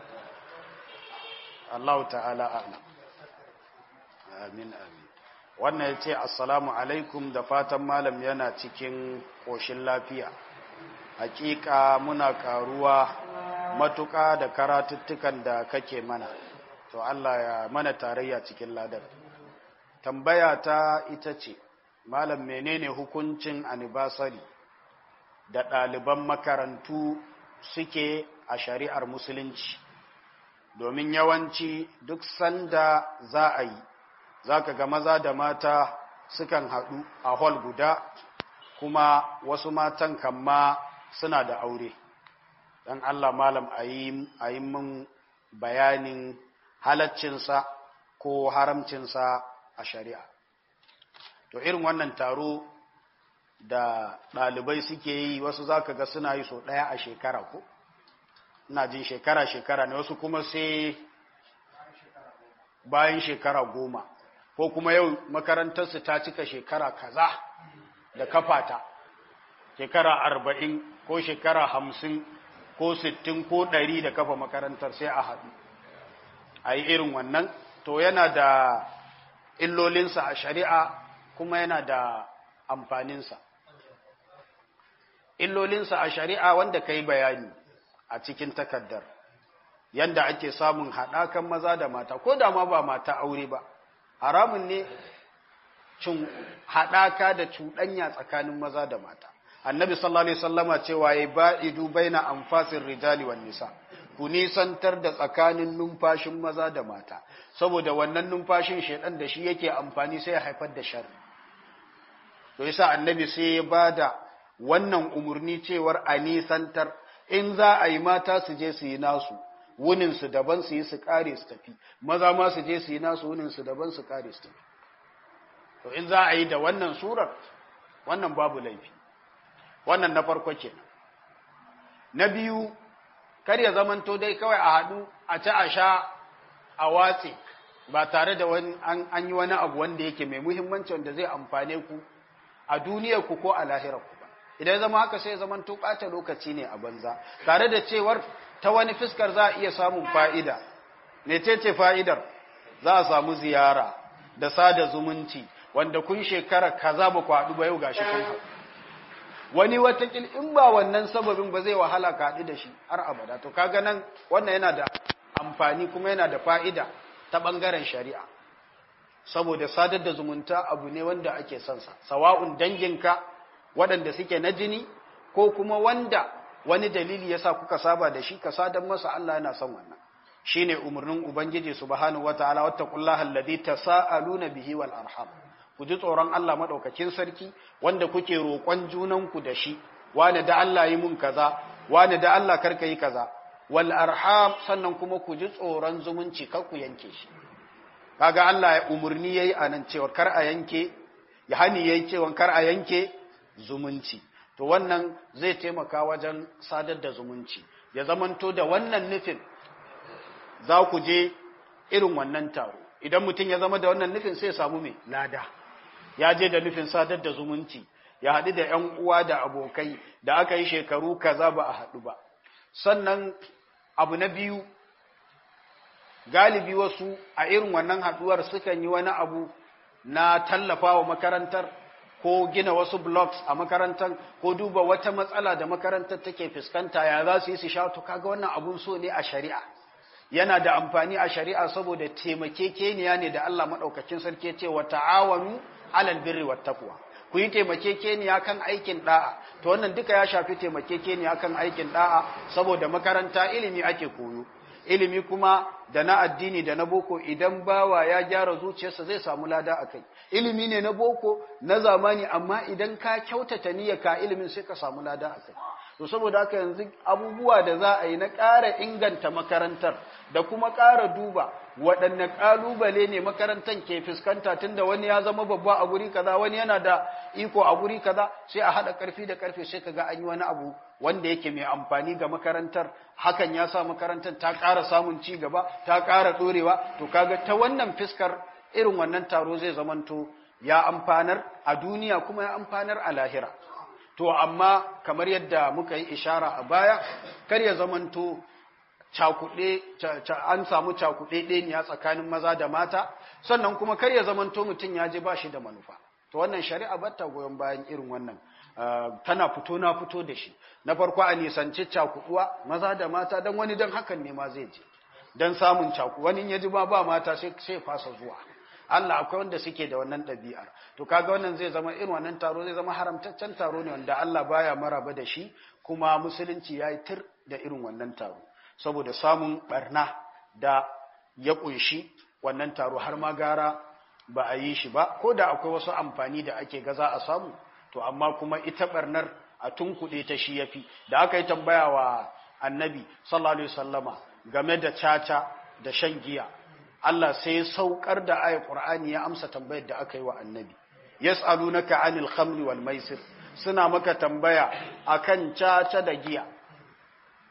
Allah ta'ala a'lam amin amin wannan ya ce assalamu alaikum da fatan malam yana cikin ƙoshin lafiya hakika muna karuwa matuƙa da karatuttukan da kake mana to Allah ya mana tarayya cikin ladar tambaya ta ita ce malam menene hukuncin anibasari da ɗaliban makarantu suke a shari'ar musulunci domin yawanci duk sanda za a yi za ka ga maza da mata sukan haɗu a hall guda kuma wasu matan kamma suna da aure don Allah malam a yi min bayanin halaccinsa ko haramcinsa a shari'a to irin wannan taro da ɗalibai suke yi wasu za ka ga suna yi so ɗaya a shekara ko ina jin shekara-shekara ne wasu kuma sai bayan shekara goma ko kuma yau makarantarsu ta cika shekara kaza da kafata shekara arba'in ko shekara hamsin ko sittin ko ɗari da kafa makarantar sai a haɗu a yi irin wannan to yana da illolinsa a shari'a kuma yana da amfaninsa illolinsa a shari'a wanda ka yi bayani a cikin takaddar yanda ake samun haɗakan maza da mata ko da ma ba mata aure ba haramun ne cin haɗaka da cuɗanya tsakanin maza da mata annabi sallallahu alaihi wasallama cewa ya ba'idu baina anfasir rijali wan nisa ku nisantar da tsakanin numfashin maza da mata saboda wannan numfashin shedan da shi yake amfani sai ya haifar da sharri to yasa annabi sai ya bada wannan umurni cewar a nisantar in za a yi mata su je su yi nasu wunin su daban su yi su kare su tafi maza ma su je su yi nasu wunin su daban su kare su tafi to in za a yi da wannan surar wannan babu laifi wannan na farko kenan na biyu kar ya zamanto dai kawai a haɗu a ci a sha a watse ba tare da wani an yi wani abu wanda yake mai muhimmanci wanda zai amfane ku a duniyar ku ko a lahirar ku ba idan zama haka sai zaman to ɓata lokaci ne a banza tare da cewar ta wani fiskar za a iya samun fa'ida ne ce fa'idar za a samu ziyara da sada zumunci wanda kun shekara kaza ba ku haɗu ba yau gashi kun haɗu wani watakil in ba wannan sababin ba zai wahala ka haɗu da shi har abada to kaga nan wannan yana da amfani kuma yana da fa'ida ta ɓangaren shari'a saboda sadar da zumunta abu ne wanda ake son sa sawa'un danginka waɗanda suke na jini ko kuma wanda wani dalili yasa kuka saba da shi ka sadar masa Allah yana son wannan shine umarnin ubangiji subhanahu wataala wattaqullaha alladhi tasaaluna bihi wal arham ku ji tsoron Allah madaukakin sarki wanda kuke roƙon junanku da shi wani da Allah yi mun kaza wani da Allah karka yi kaza wal arham sannan kuma ku ji tsoron zumunci kar ku yanke shi kaga Allah ya umurni yayi anan cewa kar a yanke ya hani yayi cewa kar a yanke zumunci to wannan zai taimaka wajen sadar da zumunci ya zamanto da wannan nufin za ku je irin wannan taro idan mutum ya zama da wannan nufin sai samu mai lada ya je da nufin sadar da zumunci ya haɗu da ‘yan uwa da abokai da aka yi shekaru kaza ba a haɗu ba sannan abu na biyu galibi wasu a irin wannan haɗuwar sukan yi wani abu na tallafa wa makarantar ko gina wasu blocks a makarantar ko duba wata matsala da makarantar take fuskanta ya za su yi su sha to kaga wannan abun so ne a shari'a yana da amfani a shari'a saboda taimakekeniya ne da Allah maɗaukakin sarki ce wa ta'awanu alal birri wat taqwa ku yi taimakekeniya kan aikin da'a to wannan duka ya shafi taimakekeniya kan aikin da'a saboda makaranta ilimi ake koyo ilimi kuma da na addini da na boko idan bawa ya gyara zuciyarsa zai samu lada akai ilimi ne na boko na zamani amma idan ka kyautata niyyarka ilimin sai ka samu lada akai to saboda haka yanzu abubuwa da za a yi na ƙara inganta makarantar da kuma ƙara duba waɗanne ƙalubale ne makarantar ke fuskanta tunda wani ya zama babba a guri kaza wani yana da iko a guri kaza sai a haɗa ƙarfi da ƙarfe sai kaga an yi wani abu wanda yake mai amfani ga makarantar hakan ya sa makarantar ta ƙara samun ci gaba ta ƙara ɗorewa to kaga ta wannan fiskar irin wannan taro zai zamanto ya amfanar a duniya kuma ya amfanar a lahira to amma kamar yadda muka yi ishara a baya kar ya zamanto cakuɗe an samu cakuɗe ɗeniya tsakanin maza da mata sannan kuma kar ya zamanto mutum ya je ba shi da manufa to wannan shari'a batta goyon bayan irin wannan tana fito na fito da shi na farko a nisanci cakuɗuwa maza da mata don wani don hakan ne ma zai je don samun caku wani ya ji ba ba mata sai fasa zuwa Allah akwai wanda suke da wannan ɗabi'ar to kaga wannan zai zama irin wannan taro zai zama haramtaccen taro ne wanda Allah baya maraba da shi kuma musulunci ya yi tir da irin wannan taro saboda samun barna da ya kunshi wannan taro har ma gara ba a yi shi ba ko da akwai wasu amfani da ake gaza a samu to amma kuma ita barnar a tunkuɗe ta shi yafi da aka yi tambaya wa annabi sallallahu alaihi wasallama game da caca da shan giya Allah sai saukar da ayat Qur'ani ya amsa tambayar da aka yi wa annabi yas'alunaka 'anil khamri wal maisir suna maka tambaya akan caca da giya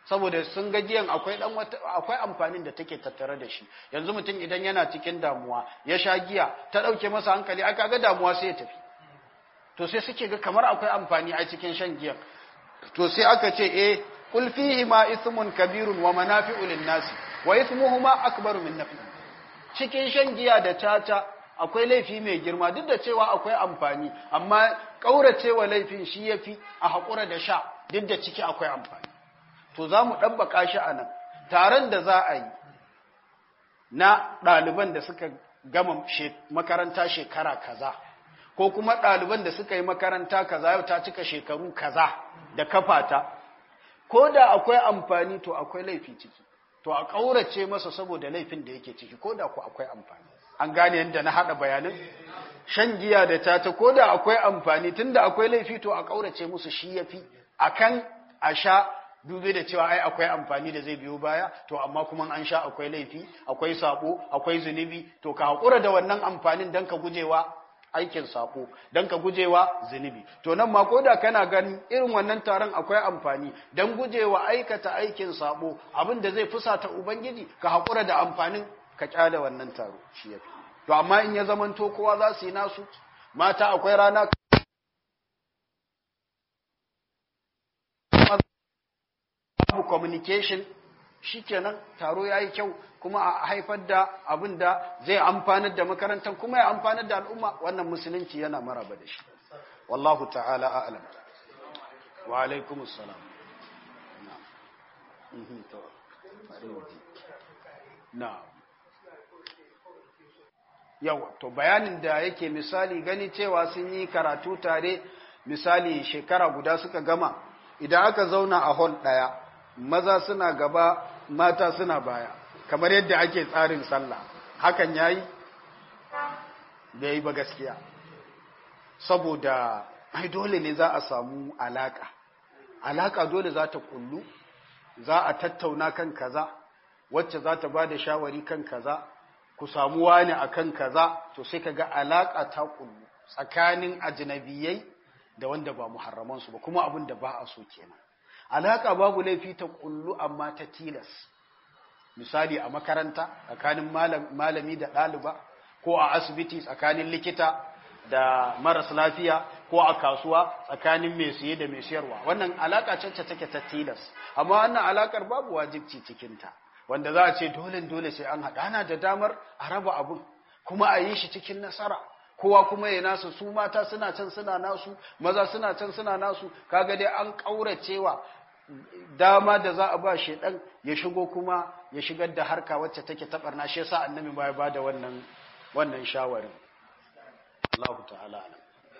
saboda sun ga giyan akwai dan wata akwai amfanin da take tattare da shi yanzu mutum idan yana cikin damuwa ya sha giya ta dauke masa hankali aka ga damuwa sai ya tafi to sai suke ga kamar akwai amfani a cikin shan giyan to sai aka ce eh kul fihi ma ismun kabirun wa manafi'u lin-nasi wa ismuhuma akbaru min nafi cikin shan giya da tata akwai laifi mai girma duk da cewa akwai amfani amma kauracewa laifin shi yafi a hakura da sha duk da ciki akwai amfani to za mu ɗabbaka shi a nan taron da za a yi na ɗaliban da suka gama makaranta shekara kaza ko kuma ɗaliban da suka yi makaranta kaza yau ta cika shekaru kaza da kafata ko da akwai amfani to akwai laifi ciki to a ƙaurace masa saboda laifin da yake ciki ko da ku akwai amfani an gane yadda na haɗa bayanin shan giya da tata ko da akwai amfani tunda akwai laifi to a ƙaurace musu shi yafi akan a sha dube da cewa ai akwai amfani da zai biyo baya to amma kuma an sha akwai laifi akwai sabo akwai zunubi to ka hakura da wannan amfanin dan ka gujewa aikin sako dan ka gujewa zunubi to nan ma koda kana ganin irin wannan taron akwai amfani dan gujewa aikata aikin sabo abin da zai fusata ubangiji ka hakura da amfanin ka kyale wannan taro shi yafi to amma in ya zamanto kowa za su yi nasu mata akwai rana babu communication shikenan taro yayi kyau kuma a haifar da abin da zai amfanar da makarantar kuma ya amfanar da al'umma wannan musulunci yana maraba da shi wallahu ta'ala a'lam wa alaikumus salam na'am yawa to bayanin da yake misali gani cewa sun yi karatu tare misali shekara guda suka gama idan aka zauna a hall ɗaya maza suna gaba mata suna baya kamar yadda ake tsarin sallah hakan yayi da yi ba gaskiya saboda ai dole ne za a samu alaka alaka dole za ta kullu za a tattauna kan kaza wacce za ta ba da shawari kan kaza ku samu wani akan kaza to sai ka ga alaka ta kullu tsakanin ajnabiyai da wanda ba muharramansu ba kuma abin da ba a so kenan alaka babu laifi ta kullu amma ta tilas misali a makaranta tsakanin malami da ɗaliba ko a asibiti tsakanin likita da maras lafiya ko a kasuwa tsakanin mai siye da mai siyarwa wannan alaka ce take ta tilas amma wannan alakar babu wajibci cikinta wanda za a ce dole dole sai an haɗa ana da damar a raba abun kuma a yi shi cikin nasara kowa kuma ya nasu su mata suna can suna nasu maza suna can suna nasu kaga dai an kauracewa dama da za a ba shedan ya shigo kuma ya shigar da harka wacce take tabarna shi yasa annabi ba ya bada wannan wannan shawarin Allahu ta'ala alam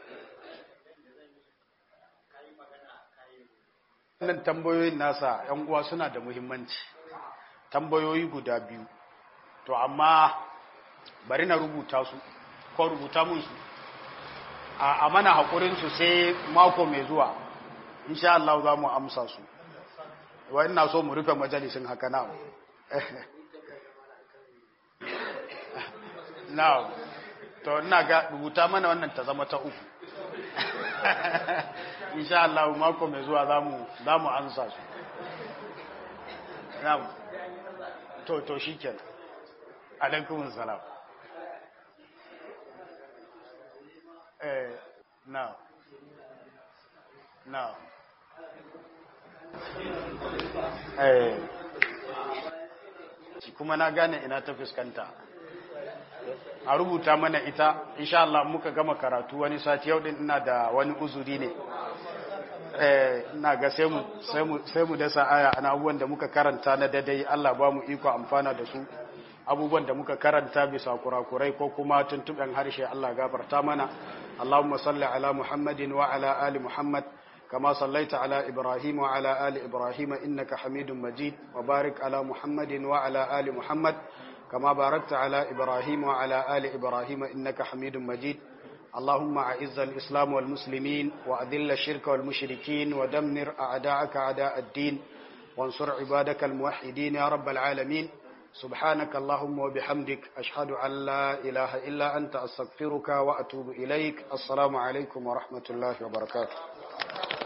wannan tambayoyin nasa yan uwa suna da muhimmanci tambayoyi guda biyu to amma bari na rubuta su ko rubuta mun su a mana haƙurinsu sai mako mai zuwa insha Allah za mu amsa su wa ina so mu rufe majalisin haka na na to ina ga rubuta mana wannan ta zama ta uku insha Allah mako mai zuwa za mu za mu amsa su na to to shikenan alaikumus salam Eh, no. No. Eh. kuma na gane ina ta fuskanta. A rubuta mana ita, insha Allah muka gama karatu wani sati yau din ina da wani uzuri ne. Eh, ina ga sai mu sai mu sai mu dasa aya ana abubuwan da muka karanta na dadai Allah ba mu iko amfana da su. abubuwan da muka karanta bisa kurakurai ko kuma tuntuɓen harshe Allah gafarta mana Allahumma salli ala Muhammadin wa ala ali Muhammad kama sallaita ala Ibrahim wa ala ali Ibrahim innaka Hamidum Majid wa barik ala Muhammadin wa ala ali Muhammad kama barakta ala Ibrahim wa ala ali Ibrahim innaka Hamidum Majid اللهم أعز الإسلام والمسلمين وأذل الشرك والمشركين ودمر أعداءك أعداء الدين وانصر عبادك الموحدين يا رب العالمين سبحانك اللهم وبحمدك أشهد أن لا إله إلا أنت أستغفرك وأتوب إليك السلام عليكم ورحمة الله وبركاته